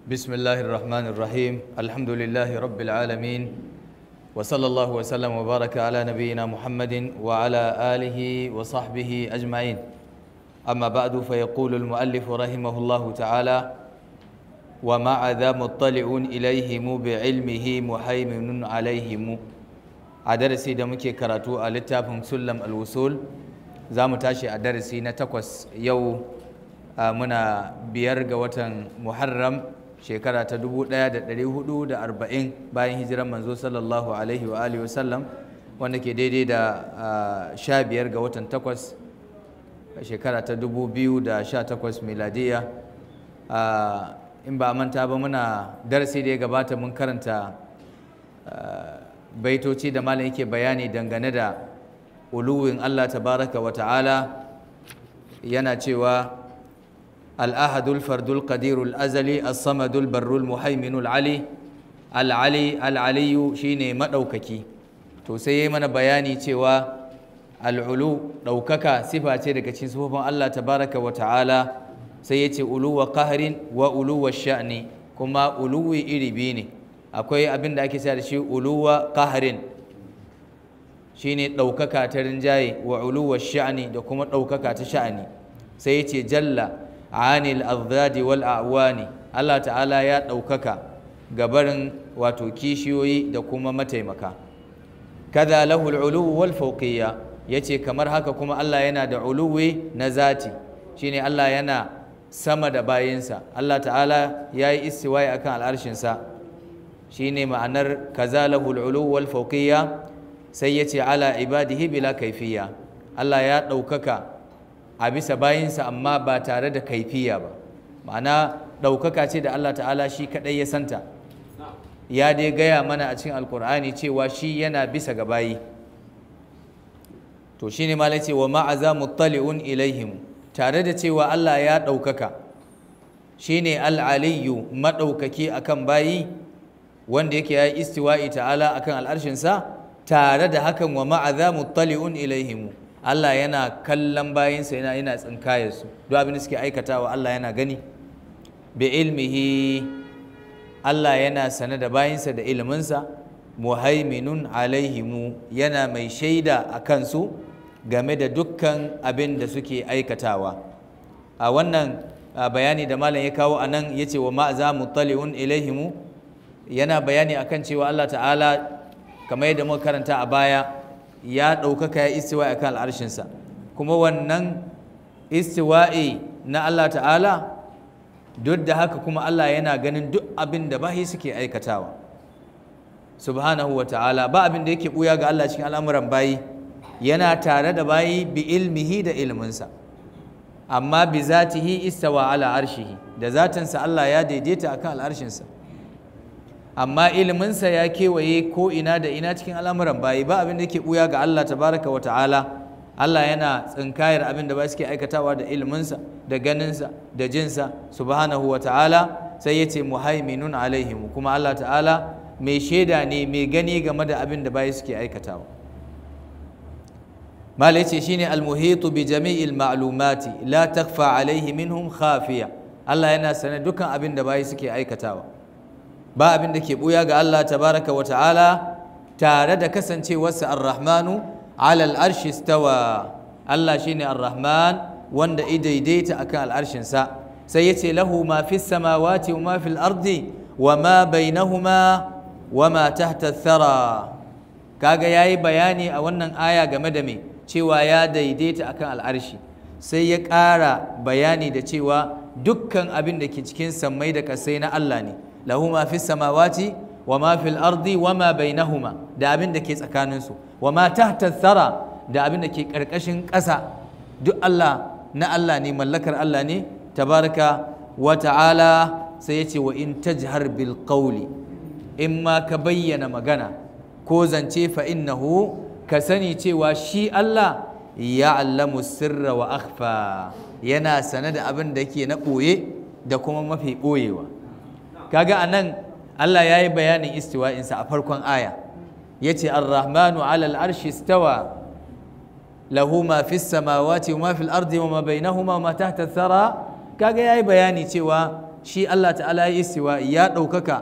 بسم الله الرحمن الرحيم الحمد لله رب العالمين وصلى الله وسلم وبارك على نبينا محمد وعلى آله وصحبه أجمعين أما بعد فيقول المؤلف رحمه الله تعالى ومع ذا مطلع إليهم بعلمه محيمن عليهم أدرسي دمك كراتو ألتافهم سلم الوصول زام تاشي أدرسي نتقوس يو منا بيرغ وطن محرم shekara ta 1440 bayan hijiran manzo sallallahu alaihi wa alihi wasallam wanda ke daidai da sha biyar ga watan takwas shekara ta 2018 miladiya in ba manta ba muna darasi da ya gabata mun karanta baitoci da malam yake bayani dangane da uluwin Allah tabaraka wa ta'ala yana cewa الأحد الفرد القدير الأزلي الصمد البر المهيمن العلي العلي العلي شيني مدوككي to sai mana bayani cewa al'ulu ɗaukaka sifa ce daga cikin sifofin Allah tabaraka wa ta'ala sai yace ulu wa qahrin wa ulu wa sha'ni kuma uluwi iri biyu ne akwai abin da ake sa da shi ulu wa qahrin shine ɗaukaka ta rinjaye wa ulu wa sha'ni da kuma ɗaukaka ta sha'ani sai yace jalla anil azdadi wal a'wani Allah ta'ala ya ɗaukaka gabarin wato kishiyoyi da kuma mataimaka kaza lahul uluwu wal fawqiyya yace kamar haka kuma Allah yana da uluwi na zati shine Allah yana sama da bayinsa Allah ta'ala yayi istiwa'i akan al'arshinsa shine ma'anar kaza lahul uluwu wal fawqiyya sai yace ala ibadihi bila kaifiyya Allah ya ɗaukaka a bisa bayinsa amma ba tare da kaifiya ba ma'ana ɗaukaka ce da Allah ta'ala shi kaɗai ya santa ya dai gaya mana a cikin alkur'ani cewa shi yana bisa ga bayi to shi ne malai ce wa ma'aza muttali'un ilaihim tare da cewa Allah ya ɗaukaka shi ne al'aliyu maɗaukaki akan bayi wanda yake ya yi istiwa'i ta'ala akan al'arshinsa tare da hakan wa ma'aza muttali'un ilaihimu Allah yana kallon bayinsa yana yana tsinkayar su duk abin da suke aikatawa Allah yana gani bi ilmihi Allah yana sane da bayinsa da iliminsa muhaiminun alaihimu yana mai shaida a kansu game da dukkan abin da suke aikatawa a wannan bayani da malam ya kawo a nan ya ce wa ma'aza muttali'un ilaihimu yana bayani akan cewa Allah ta'ala kamar yadda muka karanta a baya ya ɗaukaka ya istiwa'i akan al'arshinsa kuma wannan istiwa'i na Allah ta'ala duk da haka kuma Allah yana ganin duk abin da bahi suke aikatawa subhanahu wa ta'ala ba abin da yake ɓuya ga Allah cikin al'amuran bayi yana tare da bayi bi ilmihi da ilminsa amma bi zatihi istawa ala arshihi da zatinsa Allah ya daidaita akan al'arshinsa amma iliminsa ya kewaye ko ina da ina cikin al'amuran bayi ba abin da yake buya ga Allah tabaraka wa ta'ala Allah yana tsinkayar abin da ba suke aikatawa da iliminsa da ganinsa da jinsa subhanahu wa ta'ala sai ya ce muhaiminun alaihim kuma Allah ta'ala mai shaida ne mai gani game da abin da bayi suke aikatawa malai ce shine almuhitu bi jami'il ma'lumati la takfa alaihi minhum khafiya Allah yana sane dukan abin da bayi suke aikatawa ba abin da ke buya ga Allah tabaraka wa ta'ala tare da kasancewarsa ar-rahmanu alal arshi stawa Allah shine ar-rahman wanda i daidaita akan al'arshinsa sai yace lahu ma fis samawati wa ma fil ardi wa ma bainahuma wa ma tahta thara kaga yayi bayani a wannan aya game da me cewa ya daidaita akan al'arshi sai ya ƙara bayani da cewa dukkan abin da ke cikin sammai da kasai na Allah ne lahu ma fi samawati wa ma fil ardi wa ma bainahuma da abin da ke tsakaninsu wa ma tahta thara da abin da ke karkashin ƙasa duk Allah na Allah ne mallakar Allah ne tabaraka wa ta'ala sai ya ce wa in tajhar bil qawli in ma ka bayyana magana ko zance fa innahu ka sani cewa shi Allah ya'lamu sirra wa akhfa yana sane da abin da yake na ɓoye da kuma mafi ɓoyewa kaga anan Allah ya yi bayanin istiwa'insa a farkon aya ya ce ar-rahmanu alal arshi stawa lahu ma fi samawati wa ma fil ardi wa ma bainahuma wa ma tahta thara kaga yayi bayani cewa shi Allah ta'ala ya istiwa ya ɗaukaka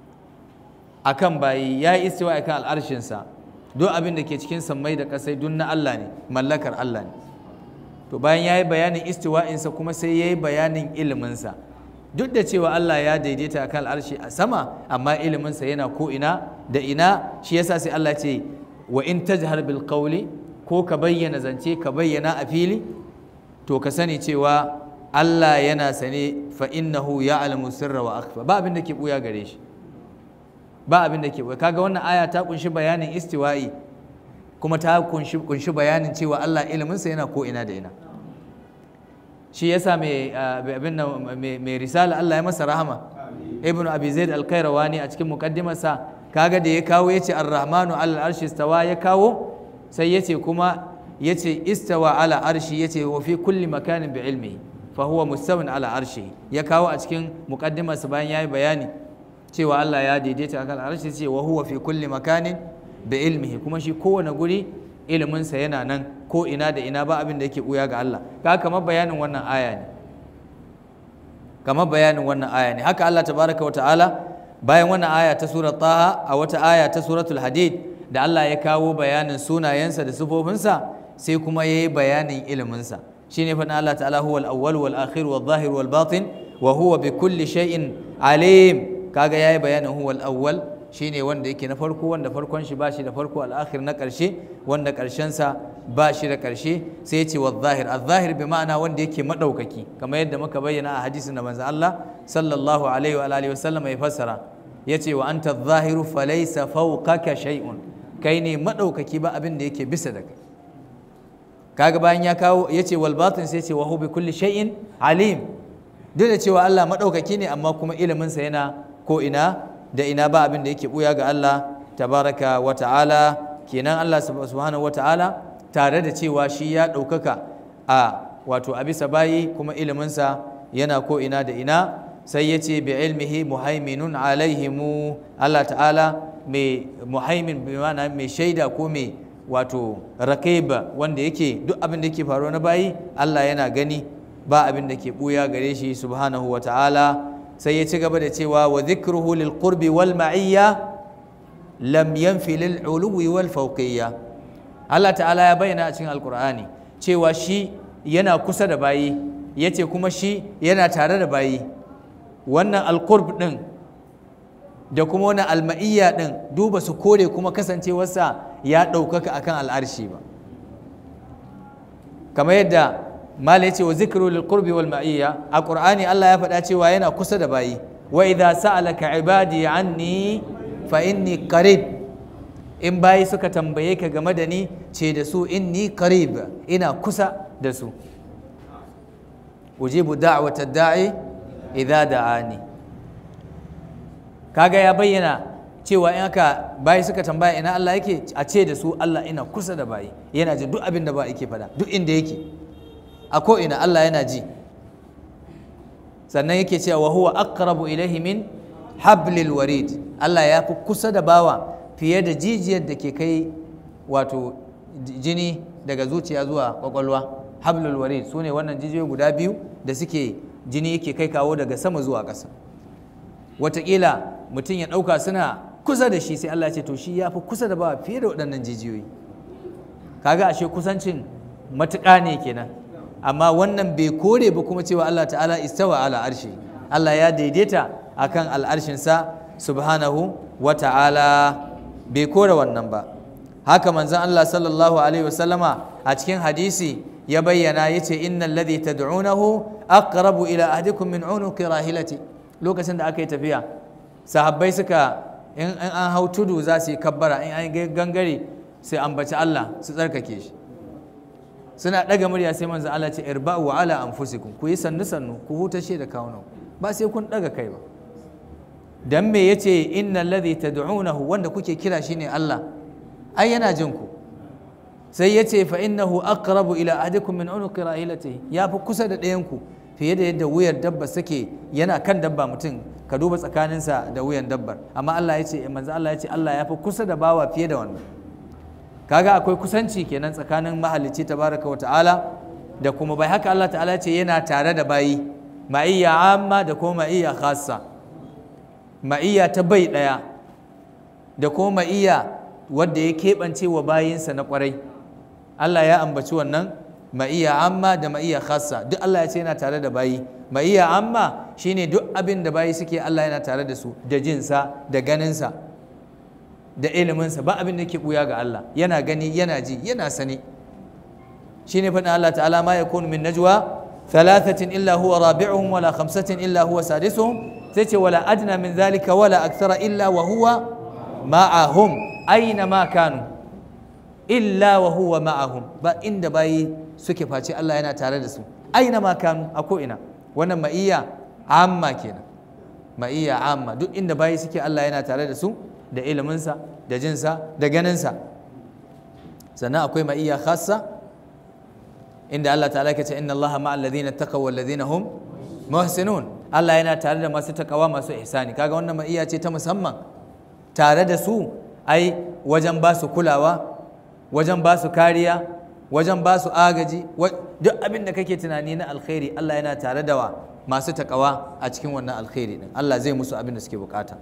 akan bayi ya yi istiwa akan al'arshinsa duk abin da ke cikin sammai da ƙasai duk na Allah ne mallakar Allah ne to bayan ya yi bayanin istiwa'insa kuma sai ya yi bayanin iliminsa duk da cewa Allah ya daidaita akan al'arshi a sama amma iliminsa yana ko ina da ina shi yasa sai Allah ce wa in tajhar bil qawli ko ka bayyana zance ka bayyana a fili to ka sani cewa Allah yana sane fa innahu ya'lamu sirra wa akhfa ba abin da ke buya gare shi ba abin da ke buya kaga wannan aya ta kunshi bayanin istiwa'i kuma ta kunshi kunshi bayanin cewa Allah iliminsa yana ko ina da ina shi yasa mai abin nan mai risala Allah ya masa rahama ibnu abi zaid al-qayrawani a cikin muqaddimarsa kaga da ya kawo yace ar-rahmanu ala al-arshi istawa ya kawo sai yace kuma yace istawa ala arshi yace wa fi kulli makanin bi ilmihi fa huwa mustawin ala arshi ya kawo a cikin muqaddimarsa bayan yayi bayani cewa Allah ya daidaita akan arshi ce wa huwa fi kulli makanin bi ilmihi kuma shi kowane guri iliminsa yana nan ko ina da ina ba abin da yake buya ga Allah ka kamar bayanin wannan aya ne kamar bayanin wannan aya ne haka Allah tabaraka wa ta'ala bayan wannan aya ta surat taha a wata aya ta suratul hadid da Allah ya kawo bayanin sunayensa da sifofinsa sai kuma ya yi bayanin iliminsa shine fa Allah ta'ala huwal awwal wal akhir wal zahir wal batin wa huwa bi kulli shay'in alim kaga yayi bayanin huwal awwal shine wanda yake na farko wanda farkon shi bashi da farko al'akhir na ƙarshe wanda ƙarshen sa ba shi da ƙarshe sai ce wa zahir al-zahir bi ma'ana wanda yake madaukaki kamar yadda muka bayyana a hadisin da manzo Allah sallallahu alaihi wa alihi wasallam ya fassara yace wa anta adh-dhahiru falaysa fawqaka shay'un kai ne madaukaki ba abin da yake bisa da kai kaga bayan ya kawo yace wal batin sai ce wa hu bi kulli shay'in alim duk da cewa Allah madaukaki ne amma kuma ilimin sa yana ko ina da ina ba abin da yake buya ga Allah tabaraka wa ta'ala kenan Allah subhanahu wa ta'ala tare da cewa shi ya ɗaukaka a wato a bisa bayi kuma iliminsa yana ko ina da ina sai ya ce bi ilmihi muhaiminun alaihimu Allah ta'ala mai muhaimin bi ma'ana mai shaida ko mai wato rakaiba wanda yake duk abin da yake faruwa na bayi Allah yana gani ba abin da ke buya gare shi subhanahu wa ta'ala sai ya ci gaba da cewa wa zikruhu lil qurbi wal ma'iyya lam yanfi lil uluwi wal fawqiyya Allah ta'ala ya bayyana a cikin alqur'ani cewa shi yana kusa da bayi yace kuma shi yana tare da bayi wannan alqurb din da kuma wannan alma'iyya din duba su kore kuma kasancewarsa ya ɗaukaka akan al'arshi ba kamar yadda mala yace wa zikru lil qurbi wal ma'iyya a qur'ani Allah ya faɗa cewa yana kusa da bayi wa idza sa'alaka ibadi anni fa inni qarib in bayi suka tambaye ka game da ni ce da su inni qarib ina kusa da su ujibu da'wata da'i idza da'ani kaga ya bayyana cewa in aka bayi suka tambaya ina Allah yake a ce da su Allah ina kusa da bayi yana ji duk abin da ba yake faɗa duk inda yake a ko'ina Allah yana ji sannan yake cewa wa huwa aqrabu ilaihi min hablil warid Allah ya fi kusa da bawa fiye da jijiyar da ke kai wato jini daga zuciya zuwa kwakwalwa hablul warid su ne wannan jijiyoyi guda biyu da suke jini yake kai kawo daga sama zuwa ƙasa wataƙila mutum ya ɗauka suna kusa da shi sai Allah ya ce to shi ya fi kusa da bawa fiye da waɗannan jijiyoyi kaga ashe kusancin matuƙa ne kenan amma wannan bai kore ba kuma cewa Allah ta'ala istawa ala arshi Allah ya daidaita akan al'arshinsa subhanahu wa ta'ala bai kore wannan ba haka manzon Allah sallallahu alaihi wasallama a cikin hadisi ya bayyana yace innal ladhi tad'unahu aqrabu ila ahdikum min unuqi rahilati lokacin da aka yi tafiya sahabbai suka in an hau tudu za su yi kabbara in an gangare sai ambaci Allah su tsarkake shi suna ɗaga murya sai manzo Allah ce irba'u ala anfusikum ku yi sannu sannu ku hutashe da kawunan ba sai kun ɗaga kai ba dan me yace innal ladhi tad'unahu wanda kuke kira shine Allah ai yana jin ku sai yace fa innahu aqrabu ila ahadikum min unuqi rahilatihi ya fi kusa da ɗayan ku fiye da yadda wuyar dabba sake yana kan dabba mutum ka duba tsakaninsa da wuyan dabbar amma Allah yace manzo Allah yace Allah ya fi kusa da bawa fiye da wannan kaga akwai kusanci kenan tsakanin mahalicci tabaraka wata'ala da kuma bai haka Allah ta'ala ce yana tare da bayi ma'iyya amma da kuma ma'iyya khassa ma'iyya ta bai ɗaya da kuma ma'iyya wadda ya keɓance wa bayinsa na ƙwarai Allah ya ambaci wannan ma'iyya amma da ma'iyya khassa duk Allah ya ce yana tare da bayi ma'iyya amma shine duk abin da bayi suke Allah yana tare da su da jinsa da ganinsa da iliminsa ba abin da ke buya ga Allah yana gani yana ji yana sani shine faɗin Allah ta'ala ma yakunu min najwa thalathatin illa huwa rabi'uhum wala khamsatin illa huwa sadisuhum sai ce wala adna min zalika wala akthara illa wa huwa ma'ahum aina ma kanu illa wa huwa ma'ahum ba inda bayi suke face Allah yana tare da su aina ma kanu a ko ina wannan ma'iyya amma kenan ma'iyya amma duk inda bayi suke Allah yana tare da su da iliminsa da jinsa da ganinsa sannan akwai ma'iyya khassa inda Allah ta'ala ke ce inna Allah ma'al ladina taqaw wal ladina hum muhsinun Allah yana tare da masu takawa masu ihsani kaga wannan ma'iyya ce ta musamman tare da su ai wajen ba su kulawa wajen ba su kariya wajen ba su agaji duk abin da kake tunani na alkhairi Allah yana tare da wa masu takawa a cikin wannan alkhairi din Allah zai musu abin da suke bukata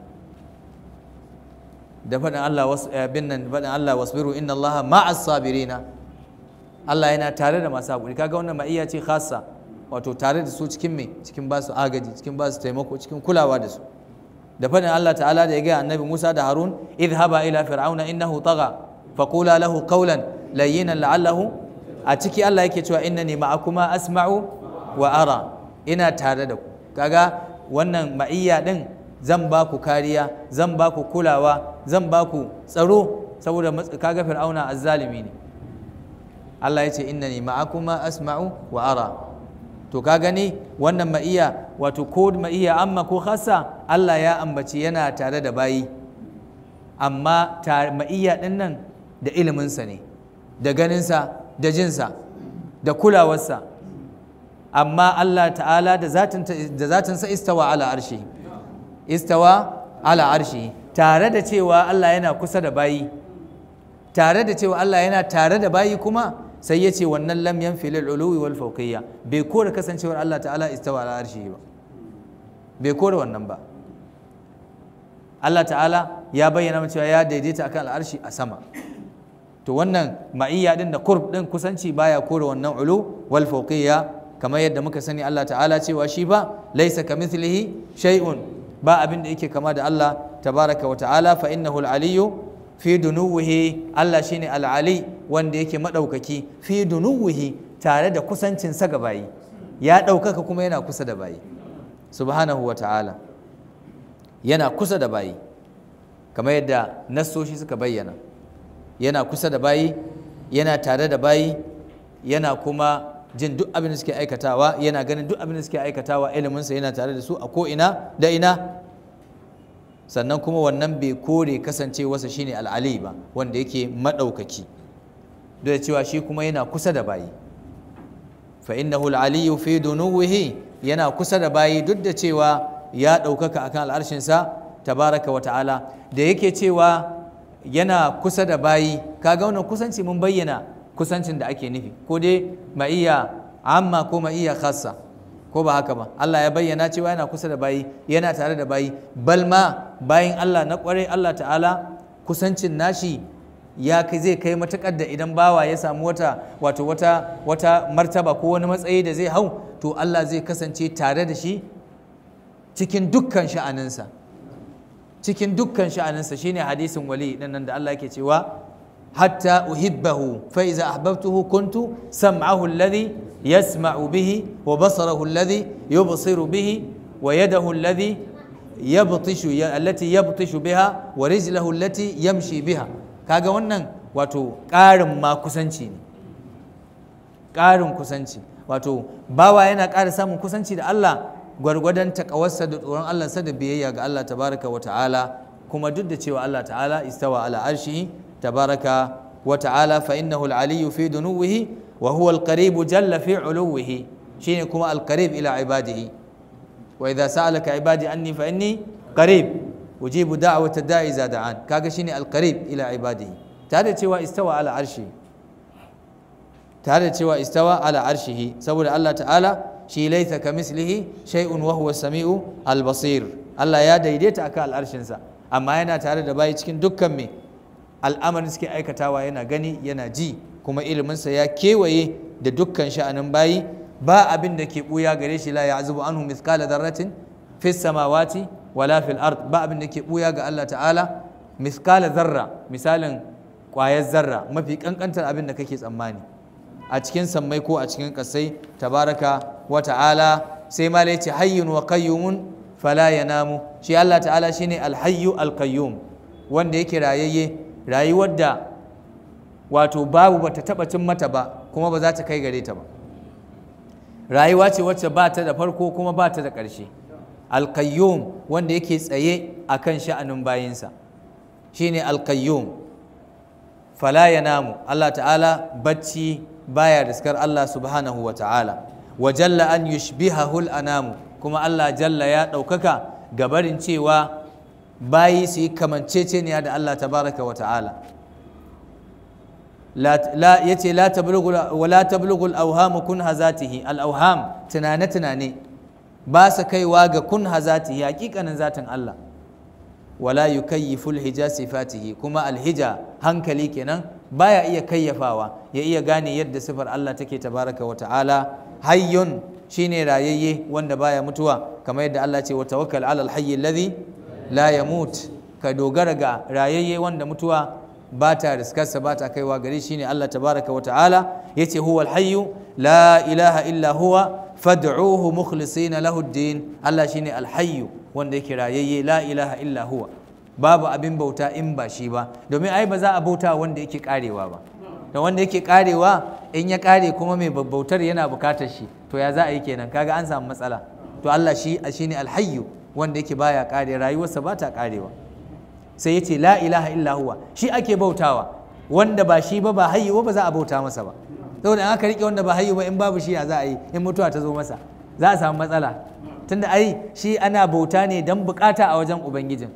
da faɗin Allah bin nan faɗin Allah wasbiru inna Allah ma'as sabirina Allah yana tare da masu haƙuri kaga wannan ma'iyya ce khassa wato tare da su cikin me cikin ba su agaji cikin ba su taimako cikin kulawa da su da faɗin Allah ta'ala da ya gaya annabi Musa da Harun idhaba ila fir'auna innahu tagha faqula lahu qawlan layyinan la'allahu a ciki Allah yake cewa innani ma'akuma asma'u wa ara ina tare da ku kaga wannan ma'iyya din zan ba ku kariya zan ba ku kulawa zan ba ku tsaro saboda kaga fir'auna azzalimi ne Allah ya ce innani ma'akuma asma'u wa ara to ka gani wannan ma'iya wato ko ma'iya amma ko khassa Allah ya ambaci yana tare da bayi amma ma'iya din nan da iliminsa ne da ganinsa da jinsa da kulawarsa amma Allah ta'ala da zatinsa istawa ala arshi istawa ala arshi tare da cewa Allah yana kusa da bayi tare da cewa Allah yana tare da bayi kuma sai ya ce wannan lam yanfi lil uluwi wal fawqiyya bai kore kasancewar Allah ta'ala istawa ala arshi ba bai kore wannan ba Allah ta'ala ya bayyana cewa ya daidaita akan al'arshi a sama to wannan ma'iyya din da qurb din kusanci baya kore wannan ulu wal fawqiyya kamar yadda muka sani Allah ta'ala cewa shi ba laysa kamithlihi shay'un ba abin da yake kama da Allah tabaraka wa ta'ala fa innahu al-aliyyu fi dunuwihi Allah shine al-ali wanda yake madaukaki fi dunuwihi tare da kusancin sa ga bayi ya daukaka kuma yana kusa da bayi subhanahu wa ta'ala yana kusa da bayi kamar yadda nassoshi suka bayyana yana kusa da bayi yana tare da bayi yana kuma jin duk abin da suke aikatawa yana ganin duk abin da suke aikatawa iliminsa yana tare da su a ko ina da ina sannan kuma wannan bai kore kasancewarsa shine al'ali ba wanda yake maɗaukaki duk da cewa shi kuma yana kusa da bayi fa innahu al'aliyu fi dunuwihi yana kusa da bayi duk da cewa ya ɗaukaka akan al'arshinsa tabaraka wa ta'ala da yake cewa yana kusa da bayi kaga wannan kusanci mun bayyana kusancin da ake nufi ko dai ma'iyya amma ko ma'iyya khassa ko ba haka ba Allah ya bayyana cewa yana kusa da bayi yana tare da bayi bal ma bayin Allah na kwarai Allah ta'ala kusancin nashi ya kai zai kai matakar da idan bawa ya samu wata wato wata wata martaba ko wani matsayi da zai hau to Allah zai kasance tare da shi cikin dukkan sha'aninsa cikin dukkan sha'aninsa shine hadisin wali nan da Allah yake cewa حتى أحبه فإذا أحببته كنت سمعه الذي يسمع به وبصره الذي يبصر به ويده الذي يبطش التي يبطش بها ورجله التي يمشي بها kaga wannan wato ƙarin ma kusanci ne ƙarin kusanci wato bawa yana ƙara samun kusanci da Allah gwargwadon takawarsa da tsoron Allah sa da biyayya ga Allah tabaraka wa ta'ala kuma duk da cewa Allah ta'ala istawa ala arshi تبارك وتعالى فإنه العلي في دنوه وهو القريب جل في علوه شينكما القريب إلى عباده وإذا سألك عبادي عني فإني قريب أجيب دعوة الداعي إذا دعان كاغا شيني القريب إلى عباده تعالى تيوا استوى على عرشه tare da cewa istawa ala arshihi saboda Allah ta'ala shi laisa ka mislihi shay'un wa huwa samiu al-basir Allah ya daidaita akan al'arshinsa amma yana tare da bayi cikin dukkan me al'amarin suke aikatawa yana gani yana ji kuma iliminsa ya kewaye da dukkan sha'anin bayi ba abin da ke buya gare shi la ya'zubu anhu mithqala dharratin fis samawati wala fil ard ba abin da ke buya ga Allah ta'ala mithqala zarra misalin ƙwayar zarra mafi kankantar abin da kake tsammani a cikin sammai ko a cikin kasai tabaraka wa ta'ala sai ma ce hayyun wa qayyumun fala yanamu shi Allah ta'ala shine alhayyu alqayyum wanda yake rayayye rayuwar da wato babu bata taba cin mata ba kuma ba za ta kai gare ta ba rayuwa ce wacce ba ta da farko kuma ba ta da ƙarshe alqayyum wanda yake tsaye akan sha'anin bayinsa shine alqayyum fala yanamu Allah ta'ala bacci baya riskar Allah subhanahu wa ta'ala wa jalla an yushbihahu anamu kuma Allah jalla ya ɗaukaka gabarin cewa bayi su yi kamanceceniya da Allah tabaraka wa ta'ala ya ce wa la tablugul auhamu kun hazatihi al-auham tunane tunane ba su kaiwa ga kun hazatihi hakikanin zatin Allah wala yukayyifu al-hija sifatihi kuma al-hija hankali kenan baya iya kayyafawa ya iya gane yadda sifar Allah take tabaraka wa ta'ala hayyun shine rayayye wanda baya mutuwa kamar yadda Allah ce wa tawakkal ala al-hayy alladhi la yamut ka dogara ga rayayye wanda mutuwa ba ta riskarsa ba ta kaiwa gare shi ne Allah tabaraka wa ta'ala yace huwa al-hayy la ilaha illa huwa fad'uhu mukhlisina lahu ad-din Allah shine al-hayy wanda yake rayayye la ilaha illa huwa babu abin bauta in ba shi ba domin ai ba za a bauta wanda yake karewa ba da wanda yake karewa in ya kare kuma mai bautar yana bukatar shi to ya za a yi kenan kaga an samu matsala to Allah shi shine alhayyu wanda yake baya kare rayuwarsa ba ta karewa sai yace la ilaha illa huwa shi ake bautawa wanda ba shi ba ba hayyu ba za a bauta masa ba saboda in aka rike wanda ba hayyu ba in babu shi ya za a yi in mutuwa ta zo masa za a samu matsala tunda ai shi ana bauta ne dan bukata a wajen ubangijin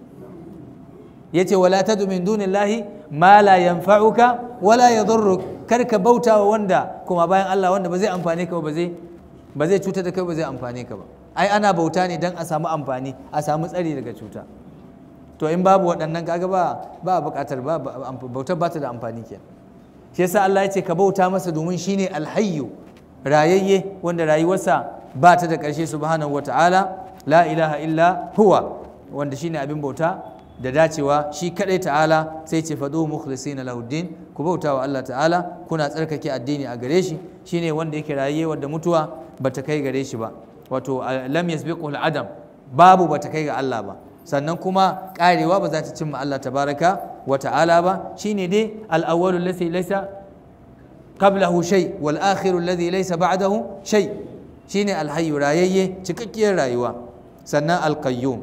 yace wala tadu min dunillahi ma la yanfa'uka wala yadurruk kar ka bauta wa wanda kuma bayan Allah wanda ba zai amfane ka ba zai ba zai cutar da kai ba zai amfane ka ba ai ana bauta ne dan a samu amfani a samu tsari daga cuta to in babu waɗannan kaga ba ba buƙatar ba bautar ba ta da amfani ke shi yasa Allah ya ce ka bauta masa domin shine alhayyu rayayye wanda rayuwarsa ba ta da ƙarshe subhanahu wata'ala la ilaha illa huwa wanda shine abin bauta da dacewa shi kadai ta'ala sai ce fadu mukhlisina lahuddin ku bauta wa Allah ta'ala kuna tsarkake addini a gare shi shine wanda yake raye wanda mutuwa bata kai gare shi ba wato lam yasbiqu adam babu bata kai ga Allah ba sannan kuma karewa ba za ta cimma Allah tabaraka wa ta'ala ba shine dai al-awwalu alladhi laysa qablahu shay wal akhiru alladhi laysa ba'dahu shay shine al-hayyu rayayye cikakkiyar rayuwa sannan al-qayyum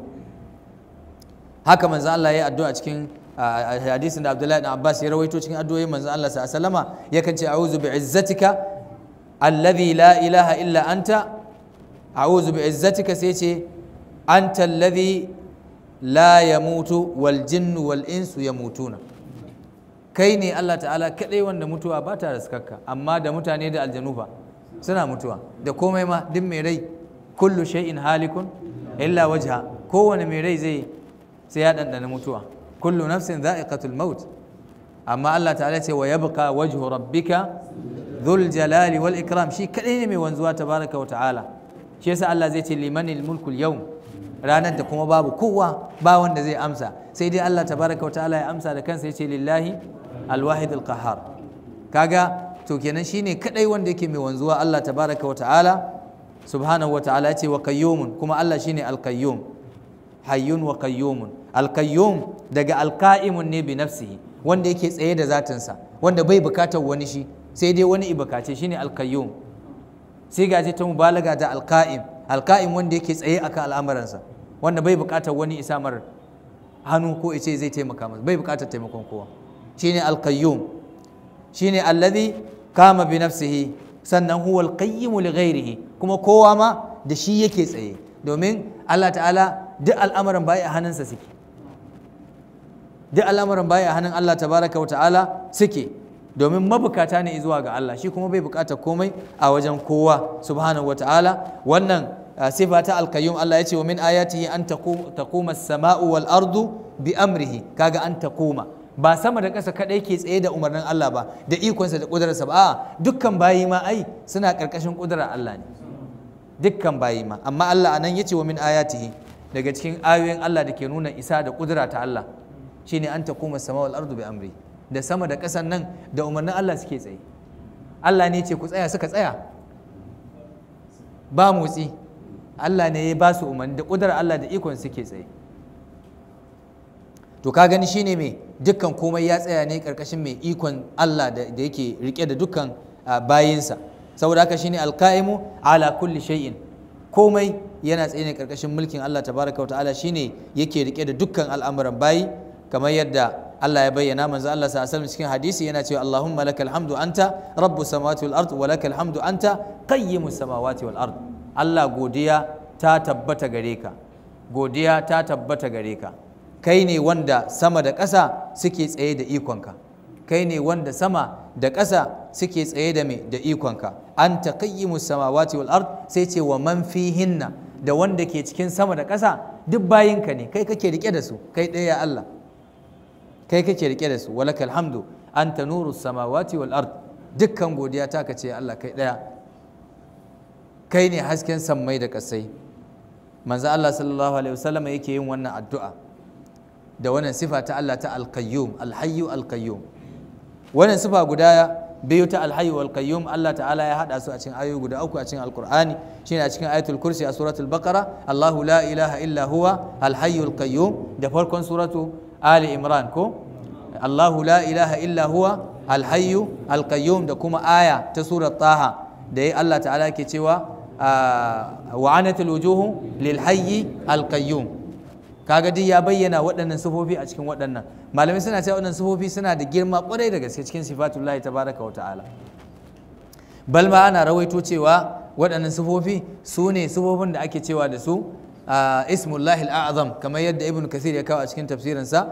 haka manzo Allah ya addu'a cikin hadisin da Abdullahi ibn Abbas ya rawaito cikin addu'o'in manzo Allah sallallahu alaihi wasallama yakan ce a'udhu bi'izzatika alladhi la ilaha illa anta a'udhu bi'izzatika sai ce anta alladhi la yamutu wal jinnu wal insu yamutuna kai ne Allah ta'ala kadai wanda mutuwa ba ta raskarka amma da mutane da aljanu fa suna mutuwa da komai ma duk mai rai kullu shay'in halikun illa wajha kowane mai rai zai sai ya ɗanɗana mutuwa kullu nafsin za'iqatul maut amma Allah ta'ala ce wa yabqa wajhu rabbika dhul jalali wal ikram shi kadai ne mai wanzuwa tabaraka wa ta'ala shi yasa Allah zai ce limanil mulkul yawm ranar da kuma babu kowa ba wanda zai amsa sai dai Allah tabaraka wa ta'ala ya amsa da kansa yace lillahi alwahid alqahar kaga to kenan shine kadai wanda yake mai wanzuwa Allah tabaraka wa ta'ala subhanahu wa ta'ala yace wa qayyumun kuma Allah shine alqayyum hayyun wa qayyumun alqayyum daga alqa'imun ne bi nafsihi wanda yake tsaye da zatinsa wanda bai bukatar wani shi sai dai wani ibukace shine alqayyum sai gaje ta mubalaga da alqa'im alqa'im wanda yake tsaye akan al'amuransa wanda bai bukatar wani isamar hannu ko ice zai taimaka masa bai bukatar taimakon kowa shine alqayyum shine alladhi kama bi nafsihi sannan huwa alqayyim li ghairihi kuma kowa ma da shi yake tsaye domin Allah ta'ala duk al'amuran baya a hannunsa suke duk al'amuran baya a hannun Allah tabaraka wa ta'ala suke domin mabukata ne zuwa ga Allah shi kuma bai bukata komai a wajen kowa subhanahu wataala wannan sifa ta alkayyum Allah ya ce wa min ayatihi an taquma as-sama'u wal ardu bi amrihi kaga an taquma ba sama da ƙasa kadai ke tsaye da umarnin Allah ba da ikonsa da ƙudurarsa ba a'a dukkan bayi ma ai suna ƙarƙashin ƙudurar Allah ne dukkan bayi ma amma Allah anan yace wa min ayatihi daga cikin ayoyin Allah da ke nuna isa da ƙudura ta Allah shine an taquma as-sama'u wal ardu bi amri da sama da ƙasan nan da umarnin Allah suke tsaye Allah ne ce ku tsaya suka tsaya ba motsi Allah ne ya ba su umarni da ƙudurar Allah da ikon suke tsaye to ka gani shine mai dukkan komai ya tsaya ne karkashin mai ikon Allah da yake rike da dukkan bayinsa saboda haka shine alqaimu ala kulli shay'in komai yana tsaye ne karkashin mulkin Allah tabaraka wa ta'ala shine yake rike da dukkan al'amuran bayi kamar yadda Allah ya bayyana manzo Allah sallallahu alaihi cikin hadisi yana cewa Allahumma lakal hamdu anta rabbus samawati wal ard wa lakal hamdu anta qayyimus samawati wal ard Allah godiya ta tabbata gare ka godiya ta tabbata gare ka kai ne wanda sama da ƙasa suke tsaye da ikonka kai ne wanda sama da ƙasa suke tsaye da me da ikonka an taqayyimus samawati wal ard sai ce wa man fihinna da wanda ke cikin sama da ƙasa duk bayinka ne kai kake rike da su kai ɗaya Allah kai kake rike da su walakal hamdu anta nuru samawati wal ard dukkan godiya ta kace Allah kai ɗaya kai ne hasken sammai da ƙasai manzo Allah sallallahu alaihi wasallam yake yin wannan addu'a da wannan sifa ta Allah ta alkayyum alhayyu alkayyum wannan sifa guda biyu ta alhayyu alkayyum Allah ta'ala ya hada su a cikin ayoyi guda uku a cikin alqur'ani shine a cikin ayatul kursi a suratul baqara Allahu la ilaha illa huwa alhayyu alkayyum da farkon suratu ali imran ko Allahu la ilaha illa huwa alhayyu alkayyum da kuma aya ta surat taha da ya Allah ta'ala ke cewa wa'anatul wujuhu lil hayyi alkayyum kaga duk ya bayyana waɗannan sifofi a cikin waɗannan malamai suna cewa waɗannan sifofi suna da girma ƙwarai da gaske cikin sifatullahi tabaraka wa ta'ala bal ma ana rawaito cewa waɗannan sifofi su ne sifofin da ake cewa da su ismullahi al'azam kamar yadda ibn kasir ya kawo a cikin tafsirinsa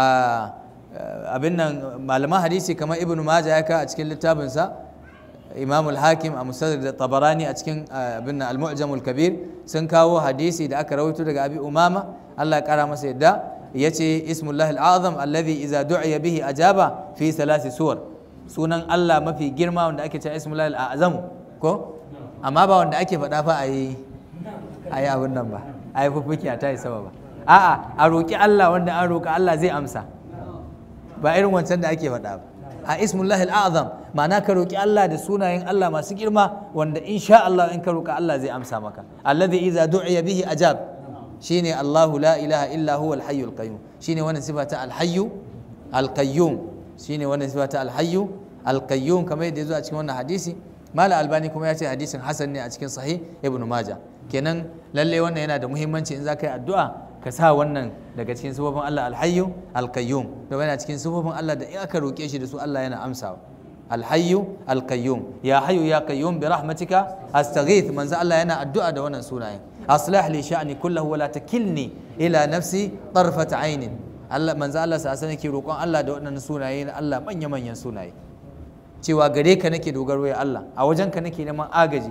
abin nan malaman hadisi kamar ibn maja ya kawo a cikin littafinsa imam al-hakim a musadar da tabarani a cikin abin al-mu'jam al-kabir sun kawo hadisi da aka rawaito daga abi umama Allah ya kara masa yadda ya ce ismullahi al'azam alladhi iza du'iya bihi ajaba fi salasi suwar sunan Allah mafi girma wanda ake cewa ismullahi al'azam ko amma ba wanda ake faɗa fa ayi ayi abin nan ba ayi fufuki a tayi sama ba a'a a roki Allah wanda an roka Allah zai amsa ba irin wancan da ake faɗa ba a ismullahi al'azam ma'ana ka roki Allah da sunayen Allah masu girma wanda insha Allah in ka roka Allah zai amsa maka alladhi iza du'iya bihi ajab shine Allahu la ilaha illa huwa al-hayyu al-qayyum shine wannan sifa ta al-hayyu al-qayyum shine wannan sifa ta al-hayyu al-qayyum kamar yadda yazo a cikin wannan hadisi mala albani kuma ya ce hadisin hasan ne a cikin sahih ibn maja kenan lalle wannan yana da muhimmanci in za ka yi addu'a ka sa wannan daga cikin sifofin Allah al-hayyu al-qayyum da yana cikin sifofin Allah da in aka roke shi da su Allah yana amsawa al-hayyu al-qayyum ya hayyu ya qayyum bi rahmatika astaghith manzo Allah yana addu'a da wannan sunayen أصلح لي شأني كله ولا تكلني إلى نفسي طرفة عين Allah manzo Allah sa nake roƙon Allah da waɗannan sunaye na Allah manya manyan sunaye cewa gare ka nake dogaro ya Allah a wajen ka nake neman agaji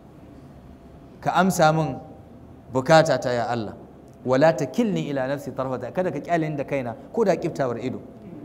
ka amsa min bukata ta ya Allah wala takilni ila nafsi tarfata kada ka kyale da kaina ko da kiftawar ido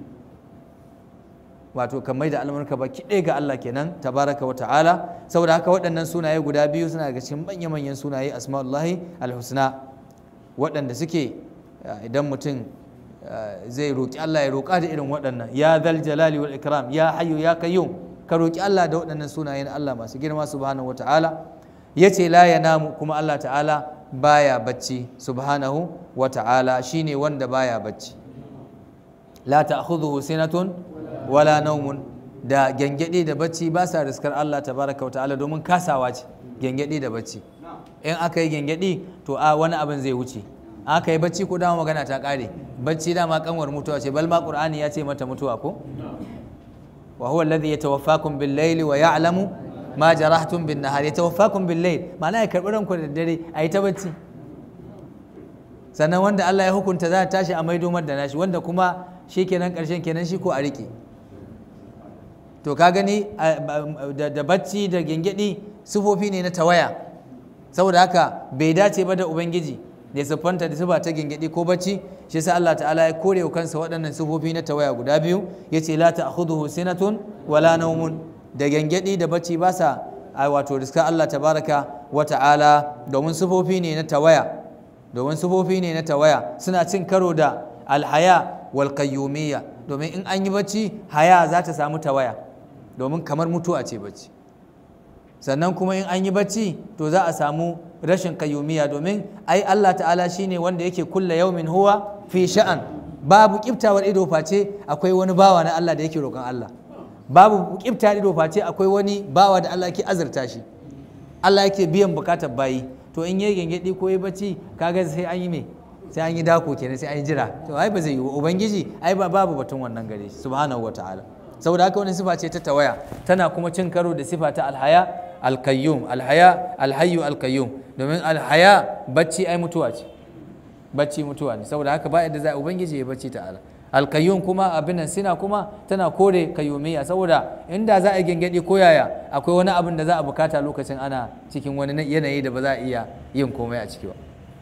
wato ka mai da al'amurka baki ɗaya ga Allah kenan tabaraka wa ta'ala saboda haka waɗannan sunaye guda biyu suna daga cikin manya manyan sunaye asma'ullahi alhusna waɗanda suke idan mutum zai roƙi Allah ya roƙa da irin waɗannan ya zal jalali wal ikram ya hayyu ya qayyum ka roƙi Allah da waɗannan sunaye na Allah masu girma subhanahu wa ta'ala yace la yanamu kuma Allah ta'ala baya bacci subhanahu wa ta'ala shine wanda baya bacci la ta'khudhuhu sinatun wala naumun da gyangyaɗe da bacci ba sa riskar Allah tabaraka wa ta'ala domin kasawa ce gyangyaɗe da bacci in aka yi gyangyaɗe to a wani abin zai wuce aka yi bacci ko dama magana ta ƙare bacci dama kanwar mutuwa ce bal ma qur'ani ya ce mata mutuwa ko wa huwa alladhi yatawaffakum bil layli wa ya'lamu ma jarahtum bin nahar yatawaffakum bil layl ma'ana ya karbi ranku da dare a yi ta bacci sannan wanda Allah ya hukunta za ta tashi a maido da nashi wanda kuma shi kenan ƙarshen kenan shi ko a riƙe to ka gani da bacci da gengedi sifofi ne na tawaya saboda haka bai dace ba da ubangiji da ya siffanta da sifa ta gengedi ko bacci shi yasa Allah ta'ala ya kore wa kansa waɗannan sifofi na tawaya guda biyu yace la ta'khudhuhu sinatun wala nawmun da gengedi da bacci ba sa wato riska Allah tabaraka wa ta'ala domin sifofi ne na tawaya domin sifofi ne na tawaya suna cin karo da alhaya wal qayyumiyya domin in an yi bacci haya za ta samu tawaya domin kamar mutuwa ce bacci sannan kuma in an yi bacci to za a samu rashin kayyumiya domin ai Allah ta'ala shine wanda yake kulla yaumin huwa fi sha'an babu kiftawar ido face akwai wani bawa na Allah da yake roƙon Allah babu kiftawar ido face akwai wani bawa da Allah yake azurta shi Allah yake biyan bukatar bayi to in yayi gengedi ko yayi bacci kaga sai an yi me sai an yi dako kenan sai an yi jira to ai ba zai yi ubangiji ai ba babu batun wannan gare shi subhanahu wataala saboda haka wani sifa ce ta tawaya tana kuma cin karo da sifa ta alhaya alkayyum alhaya alhayyu alkayyum domin alhaya bacci ai mutuwa ce bacci mutuwa ne saboda haka ba yadda za a ubangiji ya bacci ta'ala alkayyum kuma abin nan sina kuma tana kore kayyumiyya saboda inda za a gengedi ko yaya akwai wani abin da za a bukata lokacin ana cikin wani yanayi da ba za a iya yin komai a ciki ba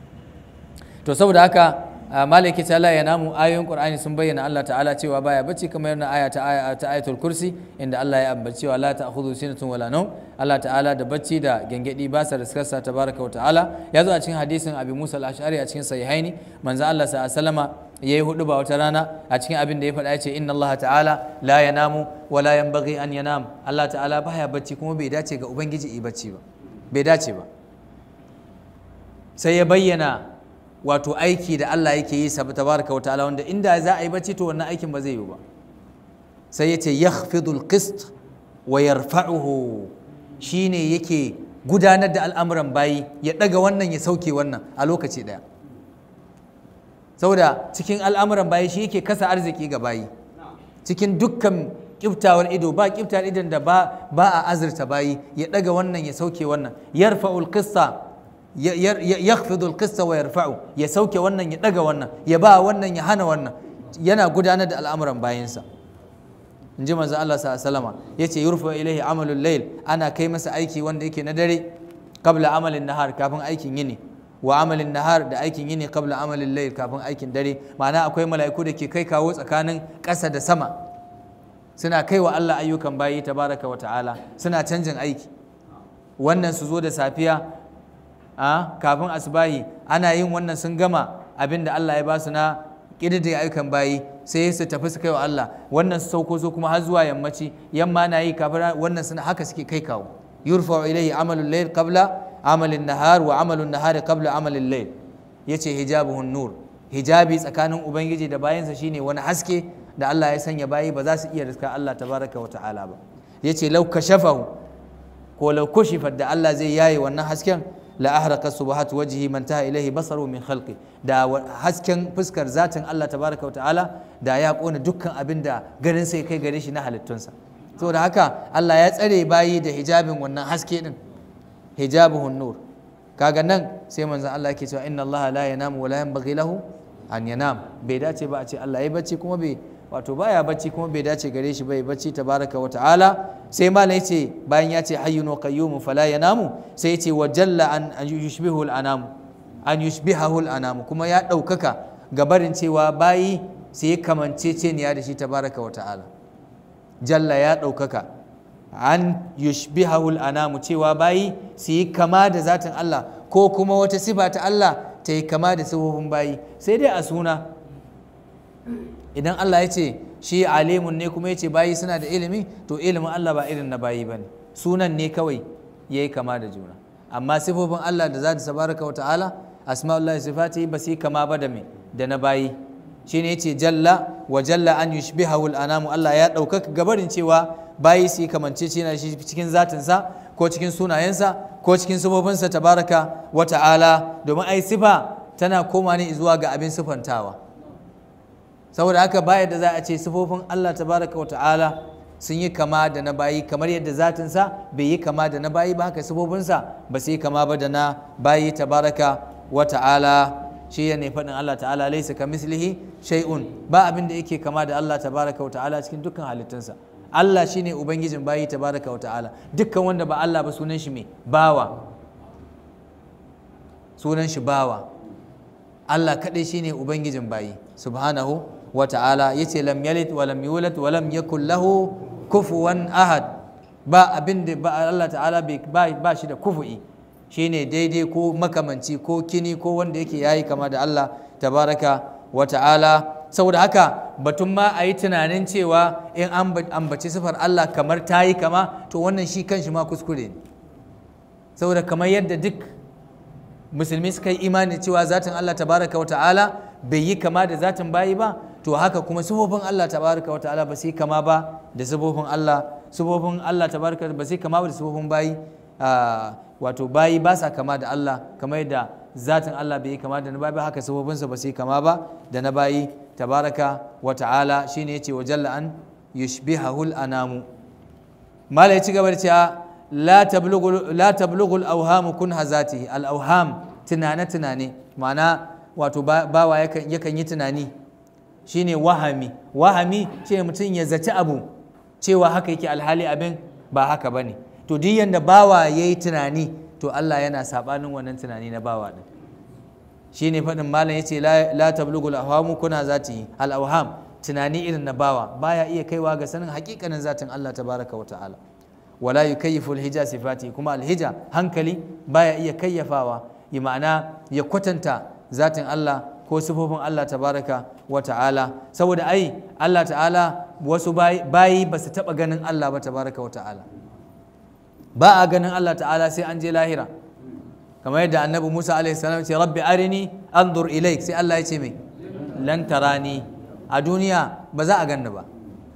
to saboda haka malaki ta ya namu ayoyin qur'ani sun bayyana Allah ta'ala cewa baya bacci kamar yana aya ta aya ta ayatul kursi inda Allah ya ambaci cewa la ta'khudhu sinatun wala nawm Allah ta'ala da bacci da gengedi ba sa riskarsa tabaraka wa ta'ala ya zo a cikin hadisin Abi Musa al-Ash'ari a cikin sahihaini manzo Allah sallallahu alaihi wasallama yayi hudu ba wata rana a cikin abin da ya faɗa ya ce inna Allah ta'ala la yanamu wa la yanbaghi an yanam Allah ta'ala baya bacci kuma bai dace ga ubangiji yi bacci ba bai dace ba sai ya bayyana wato aiki da Allah yake yi sabu tabaraka wata'ala wanda inda za a yi bacci to wannan aikin ba zai yi ba sai ya ce yakhfidul qist wa yarfa'uhu shine yake gudanar da al'amuran bayi ya daga wannan ya sauke wannan a lokaci daya saboda cikin al'amuran bayi shi yake kasa arziki ga bayi cikin dukkan kiftawar ido ba kiftawar idon da ba a azurta bayi ya daga wannan ya sauke wannan yarfa'ul qista yakhfidu al-qissa wa yarfa'u ya sauke wannan ya daga wannan ya ba wannan ya hana wannan yana gudanar da al'amuran bayansa in ji manzo Allah sallallahu alaihi yace yurfa ilaihi amalul layl ana kai masa aiki wanda yake na dare qabla amalin nahar kafin aikin yini wa amalin nahar da aikin yini qabla amalin layl kafin aikin dare ma'ana akwai mala'iku da ke kai kawo tsakanin ƙasa da sama suna kai wa Allah ayyukan bayi tabaraka wa ta'ala suna canjin aiki wannan su zo da safiya a kafin asubahi ana yin wannan sun gama abin da Allah ya ba su na ƙididdiga ayyukan bayi sai su tafi su kai wa Allah wannan su sauko so kuma har zuwa yammaci yamma na yi kafin wannan suna haka suke kai kawo yurfa ilayhi amalul layl qabla amalin nahar wa amalun nahari qabla amalin layl yace hijabuhun nur hijabi tsakanin ubangiji da bayansa shine wani haske da Allah ya sanya bayi ba za su iya riska Allah tabaraka wa ta'ala ba yace law kashafahu ko law kushifat da Allah zai yaye wannan hasken la ahraka subhat wajhi man taha ilayhi basaru min khalqi da hasken fuskar zatin Allah tabaraka ta'ala da ya kona dukkan abin da ganin sai kai gare shi na halittunsa saboda haka Allah ya tsare bayi da hijabin wannan haske din hijabuhun nur kaga nan sai manzon Allah yake cewa inna Allah la yanamu wa la yanbaghi lahu an yanam bai dace ba a ce Allah ya bacci kuma bai wato baya bacci kuma bai dace gare shi bai bacci tabaraka wa ta'ala sai malam yace bayan ya ce hayyun wa qayyumun fala yanamu sai yace wa jalla an an yushbihu al anam an yushbihahu al anam kuma ya daukaka gabarin cewa bayi sai ya kamanceceniya da shi tabaraka wa ta'ala jalla ya daukaka an yushbihahu al anam cewa bayi su yi kama da zatin Allah ko kuma wata sifa ta Allah ta yi kama da sifofin bayi sai dai a suna idan Allah ya ce shi alimun ne kuma ya ce bayi suna da ilimi to ilimin Allah ba irin na bayi ba ne sunan ne kawai ya yi kama da juna amma sifofin Allah da za ta sabaraka wa ta'ala asma'ullahi sifati ba su yi kama ba da me da na bayi shi ne ya ce jalla wa jalla an yushbihahu al-anamu Allah ya ɗaukaka gabarin cewa bayi su yi kamance shi cikin zatinsa ko cikin sunayensa ko cikin sifofinsa tabaraka wa ta'ala domin ai sifa tana koma ne zuwa ga abin sifantawa saboda haka baya da za a ce sifofin Allah tabaraka wa ta'ala sun yi kama da na bayi kamar yadda zatinsa bai yi kama da na bayi ba haka sifofinsa ba su yi kama ba da na bayi tabaraka wa ta'ala shi ne faɗin Allah ta'ala laisa ka mislihi shay'un ba abin da yake kama da Allah tabaraka wa ta'ala cikin dukkan halittunsa Allah shine ubangijin bayi tabaraka wa ta'ala dukkan wanda ba Allah ba sunan shi me bawa sunan shi bawa Allah kadai shine ubangijin bayi subhanahu wa ta'ala yace lam yalid wa lam yulad wa lam yakul lahu kufuwan ahad ba abin da ba Allah ta'ala ba shi da kufu'i shine daidai ko makamanci ko kini ko wanda yake yayi kama da Allah tabaraka wa ta'ala saboda haka batun ma a yi tunanin cewa in an ambaci sifar Allah kamar ta yi kama to wannan shi kanshi ma kuskure ne saboda kamar yadda duk musulmi suka yi imani cewa zatin Allah tabaraka wa ta'ala bai yi kama da zatin bayi ba to haka kuma sifofin Allah tabaraka wa ta'ala ba su yi kama ba da sifofin Allah sifofin Allah tabaraka ba su yi kama ba da sifofin bayi wato bayi ba sa kama da Allah kamar yadda zatin Allah bai yi kama da na bayi ba haka sifofinsa ba su yi kama ba da na bayi tabaraka wa ta'ala shine yace wa jalla an yushbihahul anamu mala ya ci gaba da cewa la tablughu la tablughu al-awham kun hazatihi al-awham tunane tunane ma'ana wato bawa yakan yakan yi tunani shine wahami wahami ce mutum ya zaci abu cewa haka yake alhali abin ba haka bane to duk yanda bawa yayi tunani to Allah yana sabanin wannan tunani na bawa din shine faɗin malam yace la la tablughu al-awham kuna zati al-awham tunani irin na bawa baya iya kaiwa ga sanin hakikanin zatin Allah tabaraka wa ta'ala wala yukayyifu al-hija sifati kuma al-hija hankali baya iya kayyafawa yi ma'ana ya kwatanta zatin Allah ko sifofin Allah tabaraka wa ta'ala saboda ai Allah ta'ala wasu bayi ba su taɓa ganin Allah ba tabaraka wa ta'ala ba a ganin Allah ta'ala sai an je lahira kamar yadda annabi Musa alaihi salam ce rabbi arini anzur ilaik sai Allah ya ce mai lan tarani a duniya ba za a ganni ba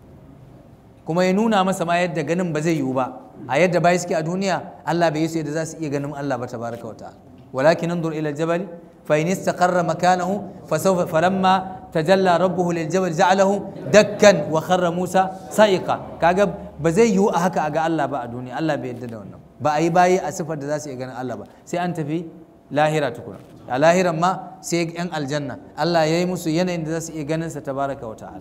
kuma ya nuna masa ma yadda ganin ba zai yiwu ba a yadda bai suke a duniya Allah bai yi su yadda za su iya ganin Allah ba tabaraka wa ta'ala walakin anzur ila aljabal fa in istaqarra makanahu fa sawfa falamma tajalla rabbuhu liljabal ja'alahu dakkan wa kharra Musa sa'iqa kaga ba zai yiwu a haka a ga Allah ba a duniya Allah bai yadda da wannan ba a yi bayi a sifar da za su iya ganin Allah ba sai an tafi lahira tukuna a lahiran ma sai yan aljanna Allah ya yi musu yanayin da za su iya ganin sa tabaraka wa ta'ala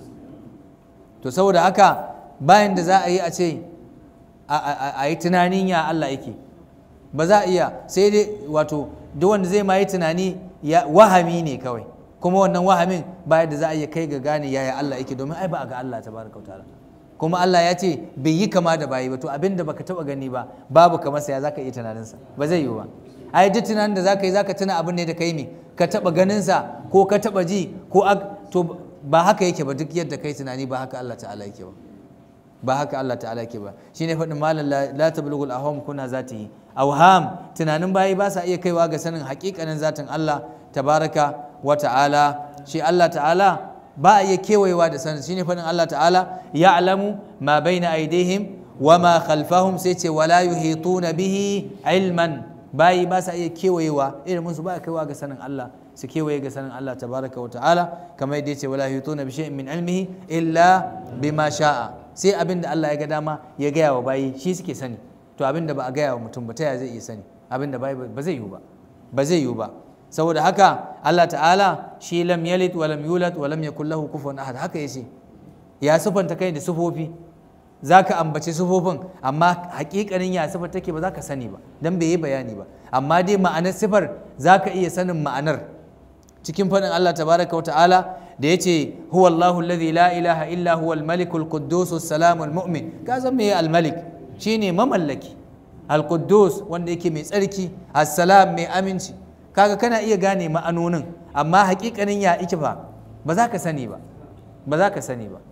to saboda haka bayan da za a yi a ce a yi tunanin ya Allah yake ba za a iya sai dai wato duk wanda zai ma yi tunani ya wahami ne kawai kuma wannan wahamin bayan da za a iya kai ga gane yaya Allah yake domin ai ba a ga Allah tabaraka wa ta'ala kuma Allah ya ce bai yi kama da bayi ba to abin da baka taba gani ba babu kamar sa ya zaka iya tunaninsa ba zai yiwu ba ai duk tunanin da zaka yi zaka tuna abin ne da kai me ka taba ganin sa ko ka taba ji ko to ba haka yake ba duk yadda kai tunani ba haka Allah ta'ala yake ba ba haka Allah ta'ala yake ba shine faɗin malam la tablughul ahwam kuna zatihi awham tunanin bayi ba sa iya kaiwa ga sanin haƙiƙanin zatin Allah tabaraka wa ta'ala shi Allah ta'ala ba a iya kewayewa da sanin shine faɗin Allah ta'ala ya'lamu ma baina aidihim wa ma khalfahum sai ce wala yuhituna bihi ilman bayi ba sa iya kewayewa ilimin su ba kaiwa ga sanin Allah su kewaye ga sanin Allah tabaraka wa ta'ala kamar yadda yace wala yuhituna bi shay'in min ilmihi illa bima sha'a sai abin da Allah ya ga dama ya gaya wa bayi shi suke sani to abin da ba a gaya wa mutum ba ta ya zai iya sani abin da bayi ba zai yiwu ba ba zai yiwu ba saboda haka Allah ta'ala shi lam yalid wa lam yulad wa lam yakul lahu kufuwan ahad haka yace ya sifanta kai da sifofi zaka ambaci sifofin amma hakikanin ya sifar take ba zaka sani ba dan bai yi bayani ba amma dai ma'anar sifar zaka iya sanin ma'anar cikin faɗin Allah tabaraka wa ta'ala da yace huwa Allahu alladhi la ilaha illa huwa al-malikul quddus as-salam al-mu'min ka san me al-malik shine mamallaki al-quddus wanda yake mai tsarki as-salam mai aminci kaga kana iya gane ma'anonin amma hakikanin ya ike fa ba za ka sani ba ba za ka sani ba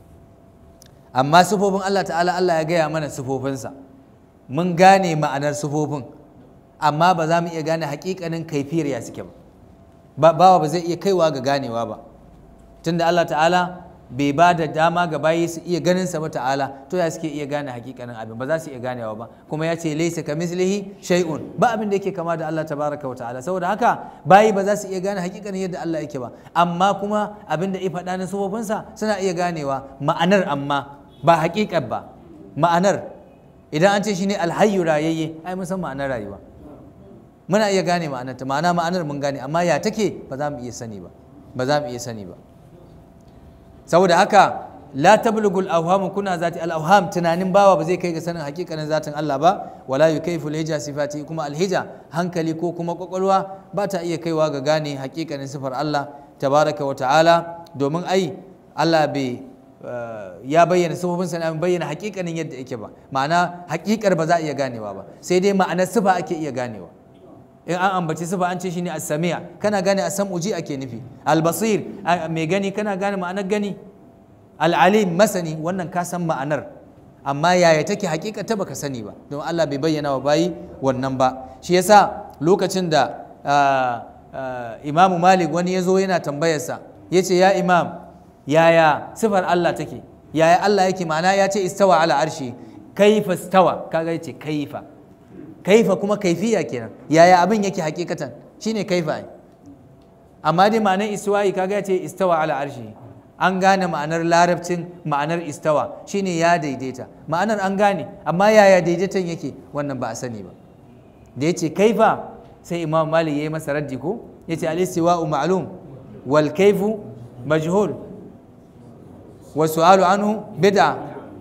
amma sufofin Allah ta'ala Allah ya gaya mana sufofinsa mun gane ma'anar sufofin amma ba za mu iya gane hakikanin kaifiyar ya suke ba bawa ba zai iya kaiwa ga ganewa ba tunda Allah ta'ala bai ba da dama ga bayi su iya ganin sa ba ta'ala to ya suke iya gane hakikanin abin ba za su iya ganewa ba kuma ya ce laysa kamislihi shay'un ba abin da yake kama da Allah tabaraka wa ta'ala saboda haka bayi ba za su iya gane hakikanin yadda Allah yake ba amma kuma abin da ya faɗa na sufofinsa suna iya ganewa ma'anar amma ba hakikar ba ma'anar idan an ce shine alhayyu rayayye ai mun san ma'anar rayuwa muna iya gane ma'anar ta ma'ana ma'anar mun gane amma ya take ba za mu iya sani ba ba za mu iya sani ba saboda haka la tablugul awham kuna zati al awham tunanin bawa ba zai kai ga sanin hakikanin zatin Allah ba wala yukayfu al hija sifati kuma al hija hankali ko kuma kwakwalwa ba ta iya kaiwa ga gane hakikanin sifar Allah tabaraka wa ta'ala domin ai Allah bai ya bayyana sifofin sa bayyana hakikanin yadda yake ba ma'ana hakikar ba za a iya ganewa ba sai dai ma'anar sifa ake iya ganewa in an ambaci sifa an ce shine as-sami'a kana gane as-sam'u ji ake nufi al-basir mai gani kana gane ma'anar gani al-alim masani wannan ka san ma'anar amma yaya take hakikata baka sani ba don Allah bai bayyana wa bayi wannan ba shi yasa lokacin da imamu malik wani ya zo yana tambayarsa ya ce ya imam yaya sifar Allah take yaya Allah yake ma'ana ya ce istawa ala arshi kaifa istawa kaga yace kaifa kaifa kuma kaifiya kenan yaya abin yake hakikatan shine kaifa amma dai ma'anar istiwa'i kaga yace istawa ala arshi an gane ma'anar larabcin ma'anar istawa shine ya daidaita ma'anar an gane amma yaya daidaitan yake wannan ba a sani ba da yace kaifa sai imam malik yayi masa raddi ko yace al-istiwa'u ma'lum wal kaifu majhul wa su'alu anhu bid'a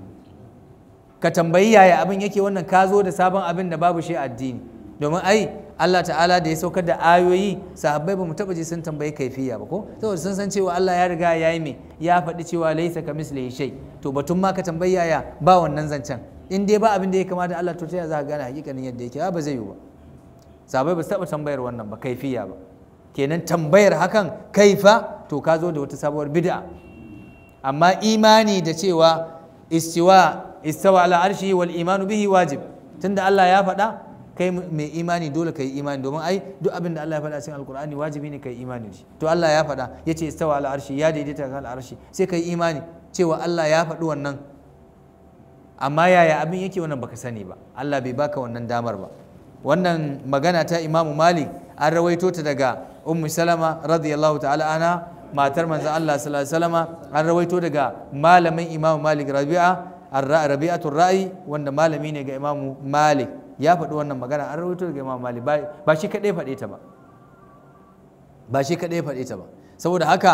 ka tambayi yaya abin yake wannan ka zo da sabon abin da babu shi addini domin ai Allah ta'ala da ya saukar da ayoyi sahabbai ba mu taba ji sun tambayi kaifiya ba ko saboda sun san cewa Allah ya riga ya yi me ya faɗi cewa laisa ka mislihi shay to batun ma ka tambayi yaya ba wannan zancen in dai ba abin da ya kamata Allah to ta za ka gane hakikanin yadda yake ba zai yi ba sahabbai ba su taba tambayar wannan ba kaifiya ba kenan tambayar hakan kaifa to ka zo da wata sabuwar bid'a amma imani da cewa istiwa istawa ala arshi wal imanu bihi wajib tunda Allah ya faɗa kai mai imani dole kai imani domin ai duk abin da Allah ya faɗa cikin alkur'ani wajibi ne kai imani da shi to Allah ya faɗa yace istawa ala arshi ya daidaita kan arshi sai kai imani cewa Allah ya faɗi wannan amma yaya abin yake wannan baka sani ba Allah bai baka wannan damar ba wannan magana ta Imam Malik an rawaito ta daga Ummu Salama radiyallahu ta'ala anha matar manzon Allah sallallahu alaihi wasallama an rawaito daga malamin Imam Malik Rabi'a Rabi'atul Ra'i wanda malami ne ga Imam Malik ya faɗi wannan magana an rawaito daga Imam Malik ba shi kaɗai faɗe ta ba ba shi kaɗai faɗe ta ba saboda haka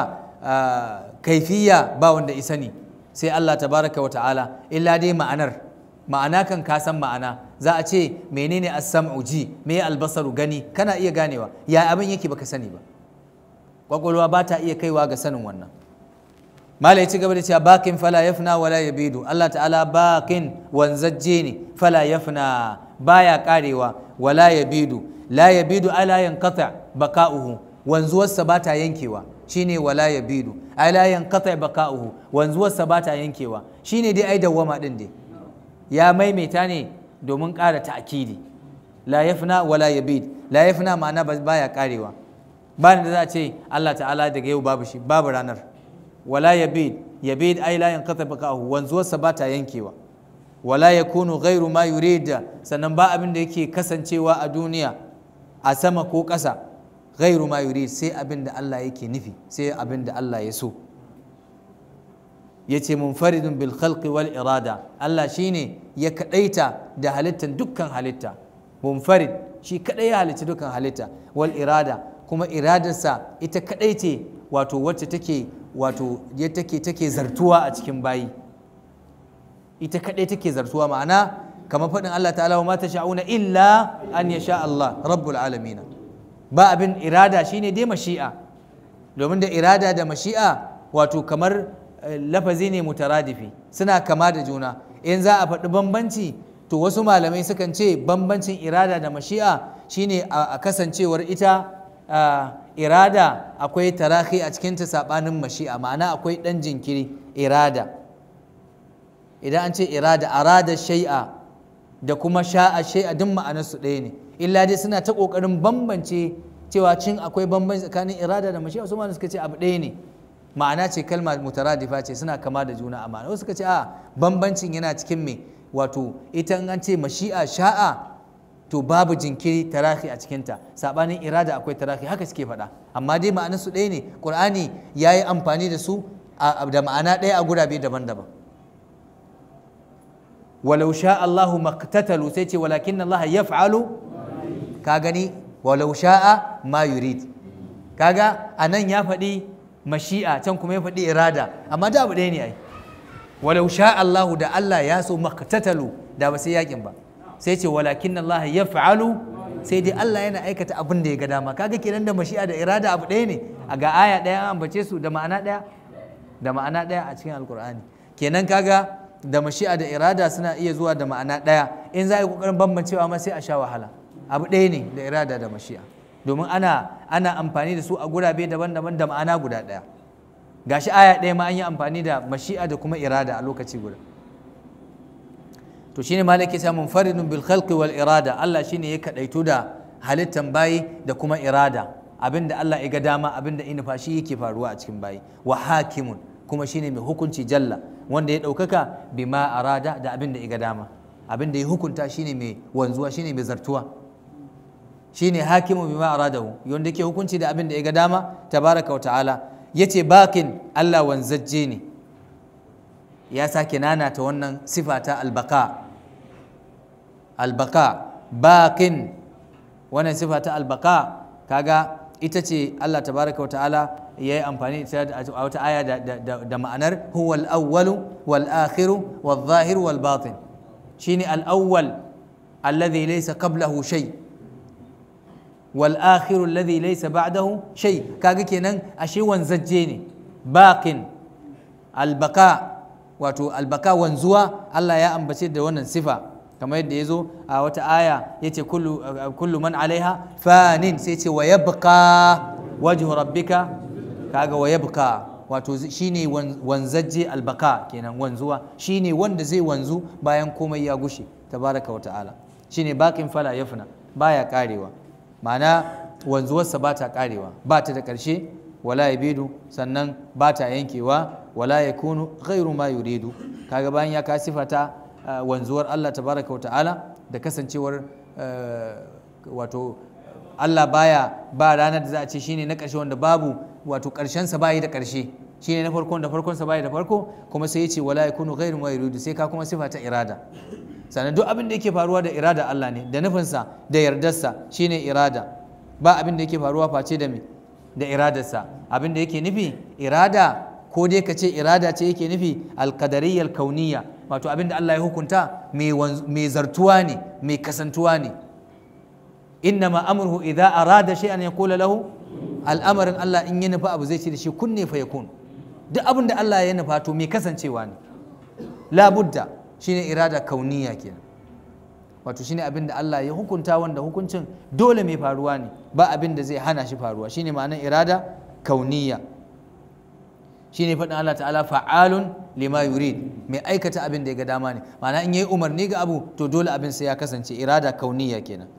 kaifiya ba wanda isa ne sai Allah tabaraka wa ta'ala illa dai ma'anar ma'ana kan ka san ma'ana za a ce menene as-sam'u ji me albasaru gani kana iya ganewa ya abin yake baka sani ba kwakwalwa ba ta iya kaiwa ga sanin wannan mala ya ci gaba da cewa bakin fala yafna wala yabidu Allah ta'ala bakin wanzajje ne fala yafna baya karewa wala yabidu la yabidu ala yanqata baka'uhu wanzuwarsa ba ta yankewa shine wala yabidu ala yanqata baka'uhu wanzuwarsa ba ta yankewa shine dai ai dawwama din dai ya maimaita ne domin ƙara ta'kidi la yafna wala yabid la yafna ma'ana baya karewa ba da za a ce Allah ta'ala daga yau babu shi babu ranar wala yabid yabid ai la yanqata baqahu wanzuwarsa ba ta yankewa wala yakunu ghairu ma yurid sannan ba abin da yake kasancewa a duniya a sama ko ƙasa ghairu ma yurid sai abin da Allah yake nufi sai abin da Allah ya so yace munfaridun bil khalqi wal irada Allah shine ya kadaita da halittar dukkan halitta munfarid shi kadai ya halitta dukkan halitta wal irada kuma iradarsa ita kadai ce wato wacce take wato ya take take zartuwa a cikin bayi ita kadai take zartuwa ma'ana kamar faɗin Allah ta'ala wa mata sha'una illa an ya sha Allah rabbul alamina ba abin irada shine dai mashi'a domin da irada da mashi'a wato kamar lafazi ne mutaradifi suna kama da juna in za a faɗi bambanci to wasu malamai sukan ce bambancin irada da mashi'a shine a kasancewar ita irada akwai tarahi a cikinta saɓanin mashi'a ma'ana akwai ɗan jinkiri irada idan an ce irada arada shai'a da kuma sha'a shai'a duk ma'anarsu ɗaya ne illa dai suna ta ƙoƙarin bambance cewa cin akwai bambanci tsakanin irada da mashi'a su ma suka ce abu ɗaya ne ma'ana ce kalma mutaradifa ce suna kama da juna a ma'ana wasu suka ce a bambancin yana cikin me wato ita an ce mashi'a sha'a to babu jinkiri tarahi a cikinta sabanin irada akwai tarahi haka suke faɗa amma dai ma'anar su ɗaya ne qur'ani ya yi amfani da su da ma'ana ɗaya a gurabe daban-daban walau sha Allahu maqtatalu sai ce walakin Allah yaf'alu ka gani walau sha'a ma yurid kaga anan ya faɗi mashi'a can kuma ya faɗi irada amma da abu ɗaya ne ai walau sha Allahu da Allah ya so maqtatalu da ba sai yakin ba sai ce walakin Allah yaf'alu sai dai Allah yana aikata abin da ya ga dama kaga kenan da mashi'a da irada abu ɗaya ne a ga aya ɗaya an ambace su da ma'ana ɗaya da ma'ana ɗaya a cikin alkur'ani kenan kaga da mashi'a da irada suna iya zuwa da ma'ana ɗaya in za a yi ƙoƙarin bambancewa ma sai a sha wahala abu ɗaya ne da irada da mashi'a domin ana ana amfani da su a gurabe daban-daban da ma'ana guda ɗaya gashi aya ɗaya ma an yi amfani da mashi'a da kuma irada a lokaci guda to shine malaki samun faridun bil khalqi wal irada Allah shine ya kadaito da halittan bayi da kuma irada abinda Allah ya ga dama abinda ina fashi yake faruwa a cikin bayi wa hakimun kuma shine mai hukunci jalla wanda ya ɗaukaka bima arada da abinda ya ga dama abinda ya hukunta shine mai wanzuwa shine mai zartuwa shine hakimu bima aradahu wanda yake hukunci da abinda ya ga dama tabaraka wa ta'ala yace bakin Allah wanzajje ne ya sake nanata wannan sifa ta albaka albaka bakin wannan sifa ta albaka kaga ita ce Allah tabaraka wa ta'ala ya yi amfani a wata aya da ma'anar huwal awwalu wal akhiru wal zahiru wal batin shine al awwal alladhi laysa qablahu shay wal akhiru alladhi laysa ba'dahu shay kaga kenan ashe wanzajje ne baqin albaka wato albaka wanzuwa Allah ya ambace da wannan sifa kamar yadda ya zo a wata aya ya ce kullu man alaiha fanin sai ce wa yabqa wajhu rabbika kaga wa yabqa wato shine wanzajje albaka kenan wanzuwa shine wanda zai wanzu bayan komai ya gushe tabaraka wa ta'ala shine baqin fala yafna baya karewa ma'ana wanzuwarsa ba ta karewa ba ta da ƙarshe wala yabidu sannan ba ta yankewa wala yakunu ghairu ma yuridu kaga bayan ya ka sifata wanzuwar Allah tabaraka wa ta'ala da kasancewar wato Allah baya ba ranar da za a ce shine na ƙarshe wanda babu wato ƙarshensa bayi da ƙarshe shine na farkon da farkonsa bayi da farko kuma sai ya ce wala yakunu ghairu ma yuridu sai ka kuma sifa ta irada sannan duk abin da yake faruwa da irada Allah ne da nufinsa da yardarsa shine irada ba abin da yake faruwa face da me da iradarsa abin da yake nufi irada ko dai ka ce irada ce yake nufi alkadariyyar kauniya wato abin da Allah ya hukunta mai zartuwa ne mai kasantuwa ne inna ma amurhu idza arada shay'an yaqulu lahu al'amarin Allah in ya nufa abu zai ce da shi kunne fa yakun duk abin da Allah ya nufa to mai kasancewa ne labudda shine irada kauniya kenan wato shine abin da Allah ya hukunta wanda hukuncin dole mai faruwa ne ba abin da zai hana shi faruwa shine ma'anar irada kauniya shine faɗin Allah ta'ala fa'alun lima yurid mai aikata abin da ya ga dama ne ma'ana in yayi umarni ga abu to dole abin sai ya kasance irada kauniya kenan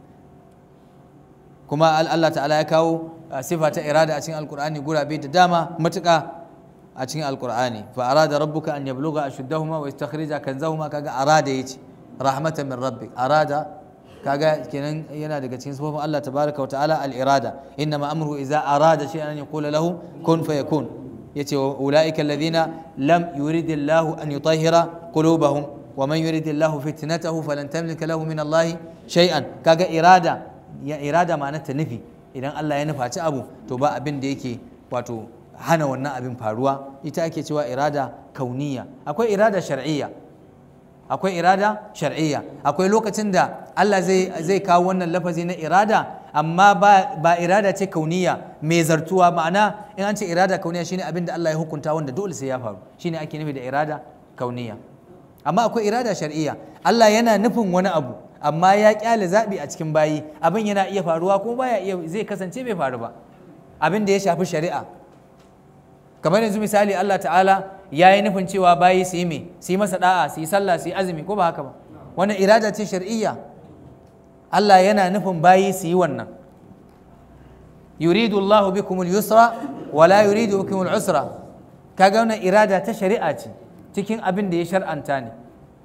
kuma Allah ta'ala ya kawo sifa ta irada a cikin alkur'ani gurabe da dama matuƙa a cikin alkur'ani fa arada rabbuka an yabluga ashuddahuma wa yastakhrija kanzahuma kaga arada yace rahmatan min rabbik arada kaga kenan yana daga cikin sifofin Allah tabaraka wa ta'ala al-irada innama amruhu idza arada shay'an an yaqula lahu kun fayakun yace ulaika alladhina lam yurid Allah an yutahhira qulubahum wa man yurid Allah fitnatahu falan tamlika lahu min Allah shay'an kaga irada ya irada ma'anar ta nufi idan Allah ya nufaci abu to ba abin da yake wato hana wannan abin faruwa ita ake cewa irada kauniya akwai irada shar'iyya akwai irada shar'iyya akwai lokacin da Allah zai zai kawo wannan lafazi na irada amma ba, ba irada ce kauniya mai zartuwa ma'ana in an ce irada kauniya shine abin da Allah ya hukunta wanda dole sai ya faru shine ake nufi da irada kauniya amma akwai irada shar'iyya Allah yana nufin wani abu amma ya kyale zaɓi a cikin bayi abin yana iya faruwa kuma baya iya zai kasance bai faru ba abin da ya shafi shari'a kamar yanzu misali Allah ta'ala ya yi nufin cewa bayi su yi me su yi masa da'a su yi sallah su yi azumi ko ba haka ba wannan irada ce shar'iyya Allah yana nufin bayi su yi wannan yuridu Allah bikum al-yusra wa la yuridu bikum al-usra kaga wannan irada ta shari'a ce cikin abin da ya shar'anta ne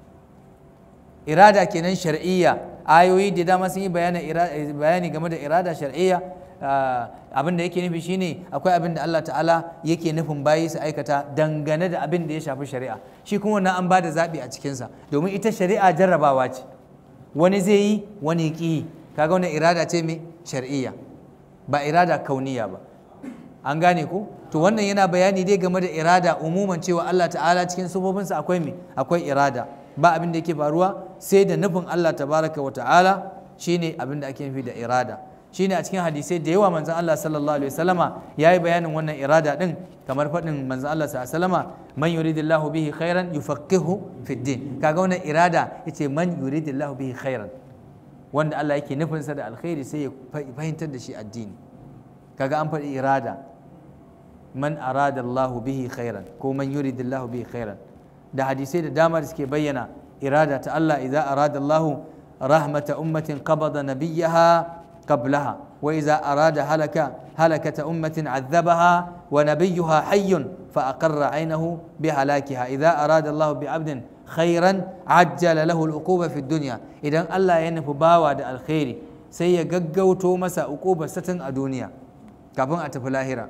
irada kenan shar'iyya ayoyi da dama sun yi bayani game da irada shar'iyya abin da yake nufi shine akwai abin da Allah ta'ala yake nufin bayi su aikata dangane da abin da ya shafi shari'a shi kuma wannan an ba da zaɓi a cikinsa domin ita shari'a jarrabawa ce wani zai yi wani ƙi yi kaga wannan irada ce mai shar'iyya ba irada kauniya ba an gane ko to wannan yana bayani dai game da irada umuman cewa Allah ta'ala cikin sufofinsa akwai me akwai irada ba abin da yake faruwa sai da nufin Allah tabaraka wa ta'ala shine abin da ake nufi da irada shine a cikin hadisai da yawa manzon Allah sallallahu alaihi wasallama yayi bayanin wannan irada din kamar faɗin manzon Allah sallallahu alaihi wasallama man yuridillahu bihi khairan yufaqihu fid din kaga wannan irada yace man yuridillahu bihi khairan wanda Allah yake nufinsa da alkhairi sai ya fahimtar da shi addini kaga an faɗi irada man arada Allahu bihi khairan ko man yuridillahu bihi khairan da hadisai da dama da suke bayyana irada ta Allah idza arada Allahu rahmata ummatin qabada nabiyyaha qablaha wa idza arada halaka halakata ummatin azzabaha wa nabiyyuha hayyun fa aqarra aynahu bi halakiha idza arada Allahu bi 'abdin khairan ajjala lahu al-uquba fi dunya idan Allah ya nufi bawa da alkhairi sai ya gaggauto masa uqubar satin a duniya kafin a tafi lahira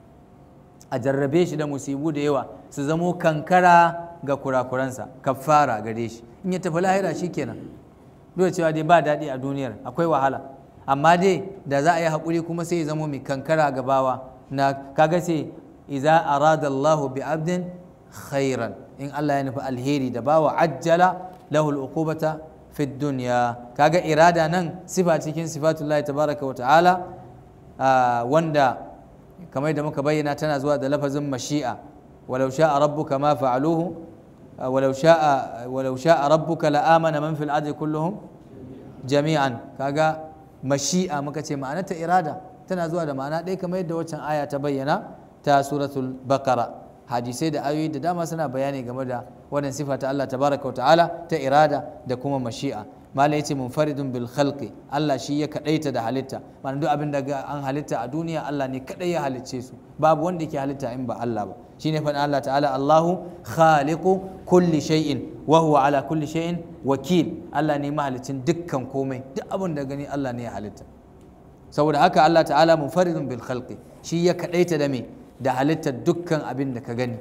a jarrabe shi da musibu da yawa su zamo kankara ga kurakuransa kafara gare shi in ya tafi lahira shikenan dole cewa dai ba daɗi a duniyar akwai wahala amma dai da za a yi haƙuri kuma sai ya zamo mai kankara ga bawa na kaga sai iza arada Allahu bi abdin khairan in Allah ya nufi alheri da bawa ajjala lahu al-uqubata fi dunya kaga irada nan sifa cikin sifatullahi tabaraka wa ta'ala wanda kamar da muka bayyana tana zuwa da lafazin mashi'a walau sha'a rabbuka ma fa'aluhu walau sha'a walau sha'a rabbuka la amana man fil ardi kulluhum jami'an kaga mashi'a muka ce ma'ana ta irada tana zuwa da ma'ana ɗaya kamar yadda waccan aya ta bayyana ta suratul baqara hadisai da ayoyi da dama suna bayani game da wannan sifa ta Allah tabaraka wa ta'ala ta irada da kuma mashi'a malai yace munfaridun bil khalqi Allah shi ya kadaita da halitta ma'ana duk abin da an halitta a duniya Allah ne kadai ya halicce su babu wanda yake halitta in ba Allah ba shine fa Allah ta'ala Allahu khaliqu kulli shay'in wa huwa ala kulli shay'in wakil Allah ne mahalicin dukkan komai duk abin da gani Allah ne ya halitta saboda haka Allah ta'ala munfaridun bil khalqi shi ya kadaita da me da halittar dukkan abin da ka gani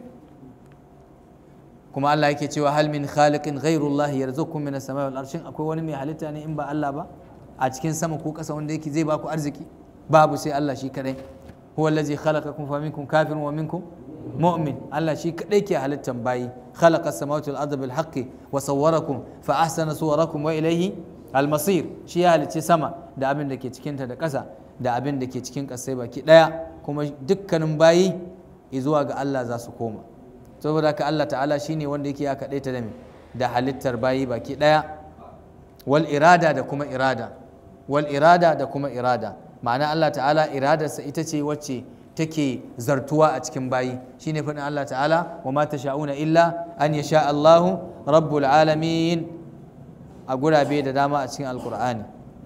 kuma Allah yake cewa hal min khaliqin ghairullah yarzuqukum min as-samai wal arshin akwai wani mai halitta ne in ba Allah ba a cikin sama ko ƙasa wanda yake zai baku arziki babu sai Allah shi kadai huwa allazi khalaqakum fa minkum kafirun wa minkum mu'min Allah shi kadai ke halittan bayi khalaqa as-samawati wal arda bil haqqi wa sawwarakum fa ahsana suwarakum wa ilayhi al-masir shi ya halicci sama da abin da ke cikinta da ƙasa da abin da ke cikin ƙasai baki ɗaya kuma dukkanin bayi zuwa ga Allah za su koma saboda haka Allah ta'ala shine wanda yake ya kaɗaita da da halittar bayi baki ɗaya wal irada da kuma irada wal irada da kuma irada ma'ana Allah ta'ala iradarsa ita ce wacce take zartuwa a cikin bayi shine faɗin Allah ta'ala wa ma tasha'una illa an yasha Allahu rabbul alamin a gurabe da dama a cikin alqur'ani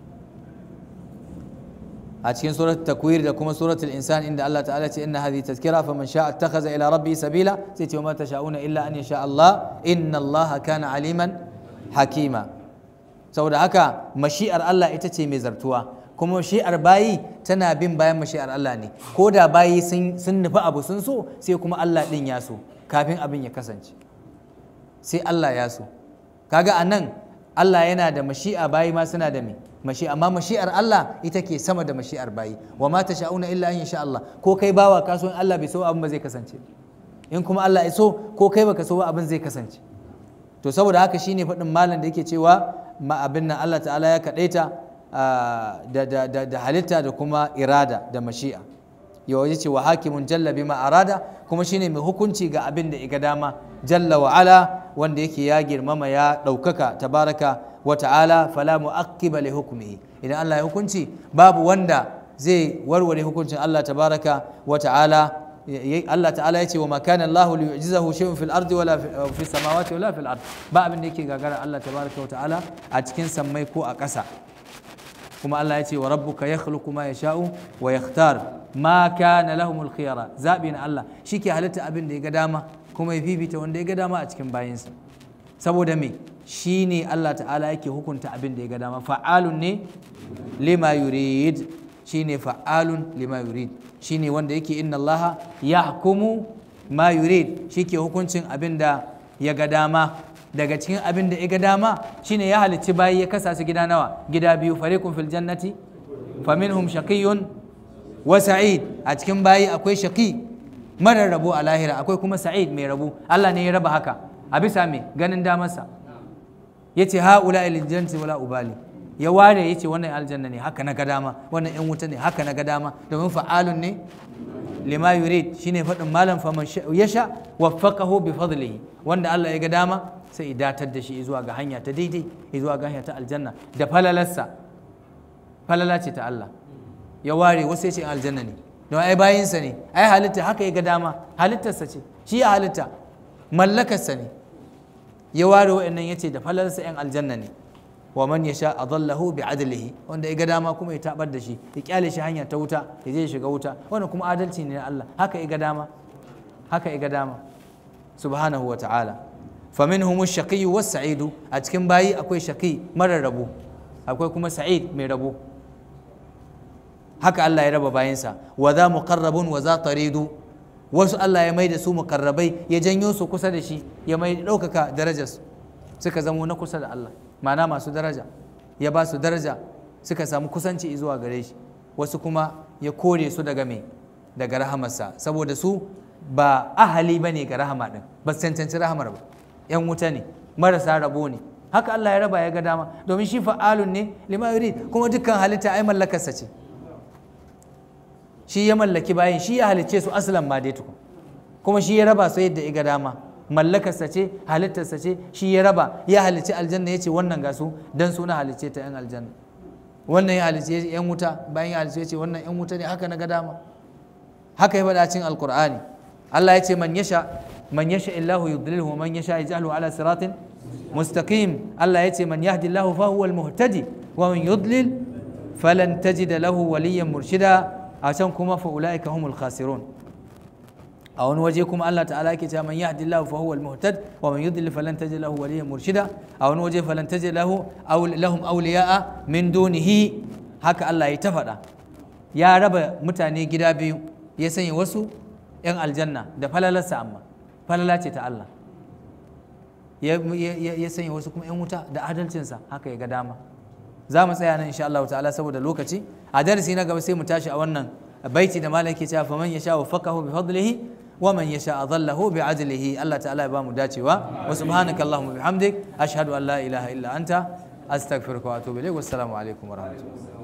a cikin suratul takwir da kuma suratul insan inda Allah ta'ala ce inna hadhihi tazkira faman sha'a ittakhadha ila rabbi sabila sai ce ma tasha'una illa an yasha Allah inna Allah kana aliman hakima saboda haka mashi'ar Allah ita ce mai zartuwa kuma mashi'ar bayi tana bin bayan mashi'ar Allah ne ko da bayi sun nufi abu sun so sai kuma Allah din ya so kafin abin ya kasance sai Allah ya so kaga anan Allah yana da mashi'a bayi ma suna da me mashi amma mashi'ar Allah ita ke sama da mashi'ar bayi wa ma sha'una illa an sha Allah ko kai bawa ka so in Allah bai so abin ba zai kasance in kuma Allah ya so ko kai baka so ba abin zai kasance to saboda haka shine faɗin malam da yake cewa ma abin nan Allah ta'ala ya kadaita da halitta da kuma irada da mashi'a yau ya ce wa hakimun jalla bima arada kuma shine mai hukunci ga abin da iga dama jalla wa ala wanda yake ya girmama ya ɗaukaka tabaraka wa ta'ala fala mu'aqqiba li hukmihi idan Allah ya hukunci babu wanda zai warware hukuncin Allah tabaraka wa ta'ala Allah ta'ala ya ce wa makana Allah li yu'jizahu shay'un fil ardi wala fi samawati wala fil ardi ba abin da yake gagara Allah tabaraka wa ta'ala a cikin sammai ko a ƙasa kuma Allah ya ce wa rabbuka yakhluqu ma yasha'u wa yakhtar ma kana lahumul khiyara zabi na Allah shike halitta abin da ya ga dama kuma ya fifita wanda ya ga dama a cikin bayinsa saboda me shi ne Allah ta'ala yake hukunta abin da ya ga dama fa'alun ne lima yurid shi ne fa'alun lima yurid shi ne wanda yake inna Allah ya hukumu ma yurid shi ke hukuncin abin da ya ga dama daga cikin abin da ya ga dama shine ya halicci bayi ya kasa su gida nawa gida biyu fariqun fil jannati faminhum shaqiyyun wa sa'id a cikin bayi akwai shaqi marar rabo a lahira akwai kuma sa'id mai rabo Allah ne ya raba haka a bisa mai ganin damarsa yace haula ilal jannati wala ubali ya ware yace wannan aljanna ne haka na ga dama wannan yan wuta ne haka na ga dama domin fa'alun ne lima yurid shine faɗin malam faman yasha waffaqahu bi fadlihi wanda Allah ya ga dama sai ya datar da shi zuwa ga hanya ta daidai zuwa ga hanya ta aljanna da falalarsa falala ce ta Allah ya ware wasu ya ce aljanna ne don ai bayinsa ne ai halitta haka ya ga dama halittarsa ce shi ya halitta mallakarsa ne ya ware wa'annan ya ce da falalarsa yan aljanna ne wa man yasha adallahu bi adlihi wanda ya ga dama kuma ya tabar da shi ya kyale shi hanya ta wuta ya je shiga wuta wannan kuma adalci ne na Allah haka ya ga dama haka ya ga dama subhanahu wa ta'ala faminhum ash-shaqiyyu was-sa'idu a cikin bayi akwai shaqi marar rabo akwai kuma sa'id mai rabo haka Allah ya raba bayansa wa za muqarrabun wa za taridu wasu Allah ya mai da su muqarrabai ya janyo su kusa da shi ya mai ɗaukaka darajarsu suka zamo na kusa da Allah ma'ana masu daraja ya ba su daraja suka samu kusanci zuwa gare shi wasu kuma ya kore su daga me daga rahamarsa saboda su ba ahali ba ne ga rahama ɗin ba su cancanci rahamar ba yan wuta ne marasa rabo ne haka Allah ya raba ya ga dama domin shi fa'alun ne lima yurid kuma dukkan halitta ai mallakarsa ce shi ya mallaki bayan shi ya halicce su asalan ma dai tukun kuma shi ya raba su yadda ya ga dama mallakarsa ce halittarsa ce shi ya raba ya halicci aljanna ya ce wannan ga su dan suna halicce ta yan aljanna wannan ya halicce yan wuta bayan ya halicce ya ce wannan yan wuta ne haka na ga dama haka ya faɗa cikin alkur'ani Allah ya ce man yasha man yasha illahu yudlilhu man yasha yaj'alhu ala siratin mustaqim Allah ya ce man yahdillahu fa huwa al-muhtadi wa man yudlil falan tajida lahu waliyyan murshida a can kuma fa ulaika humul khasirun a wani waje kuma Allah ta'ala yake cewa man yahdillahu fa huwa al-muhtad wa man yudlil falan tajid lahu waliyyan murshida a wani waje falan tajid lahu aw lahum awliya'a min dunihi haka Allah ya ta faɗa ya raba mutane gida biyu ya sanya wasu yan aljanna da falalarsa amma falala ce ta Allah ya sanya wasu kuma yan wuta da adalcinsa haka ya ga dama za mu tsaya nan insha Allah ta'ala saboda lokaci a darasi na gaba sai mu tashi a wannan baiti da malam ke cewa faman yasha wa faqahu bi fadlihi wa man yasha adallahu bi adlihi Allah ta'ala ya ba mu dacewa wa subhanaka allahumma bihamdik ashhadu an la ilaha illa anta astaghfiruka wa atubu ilayk wassalamu alaikum wa rahmatullahi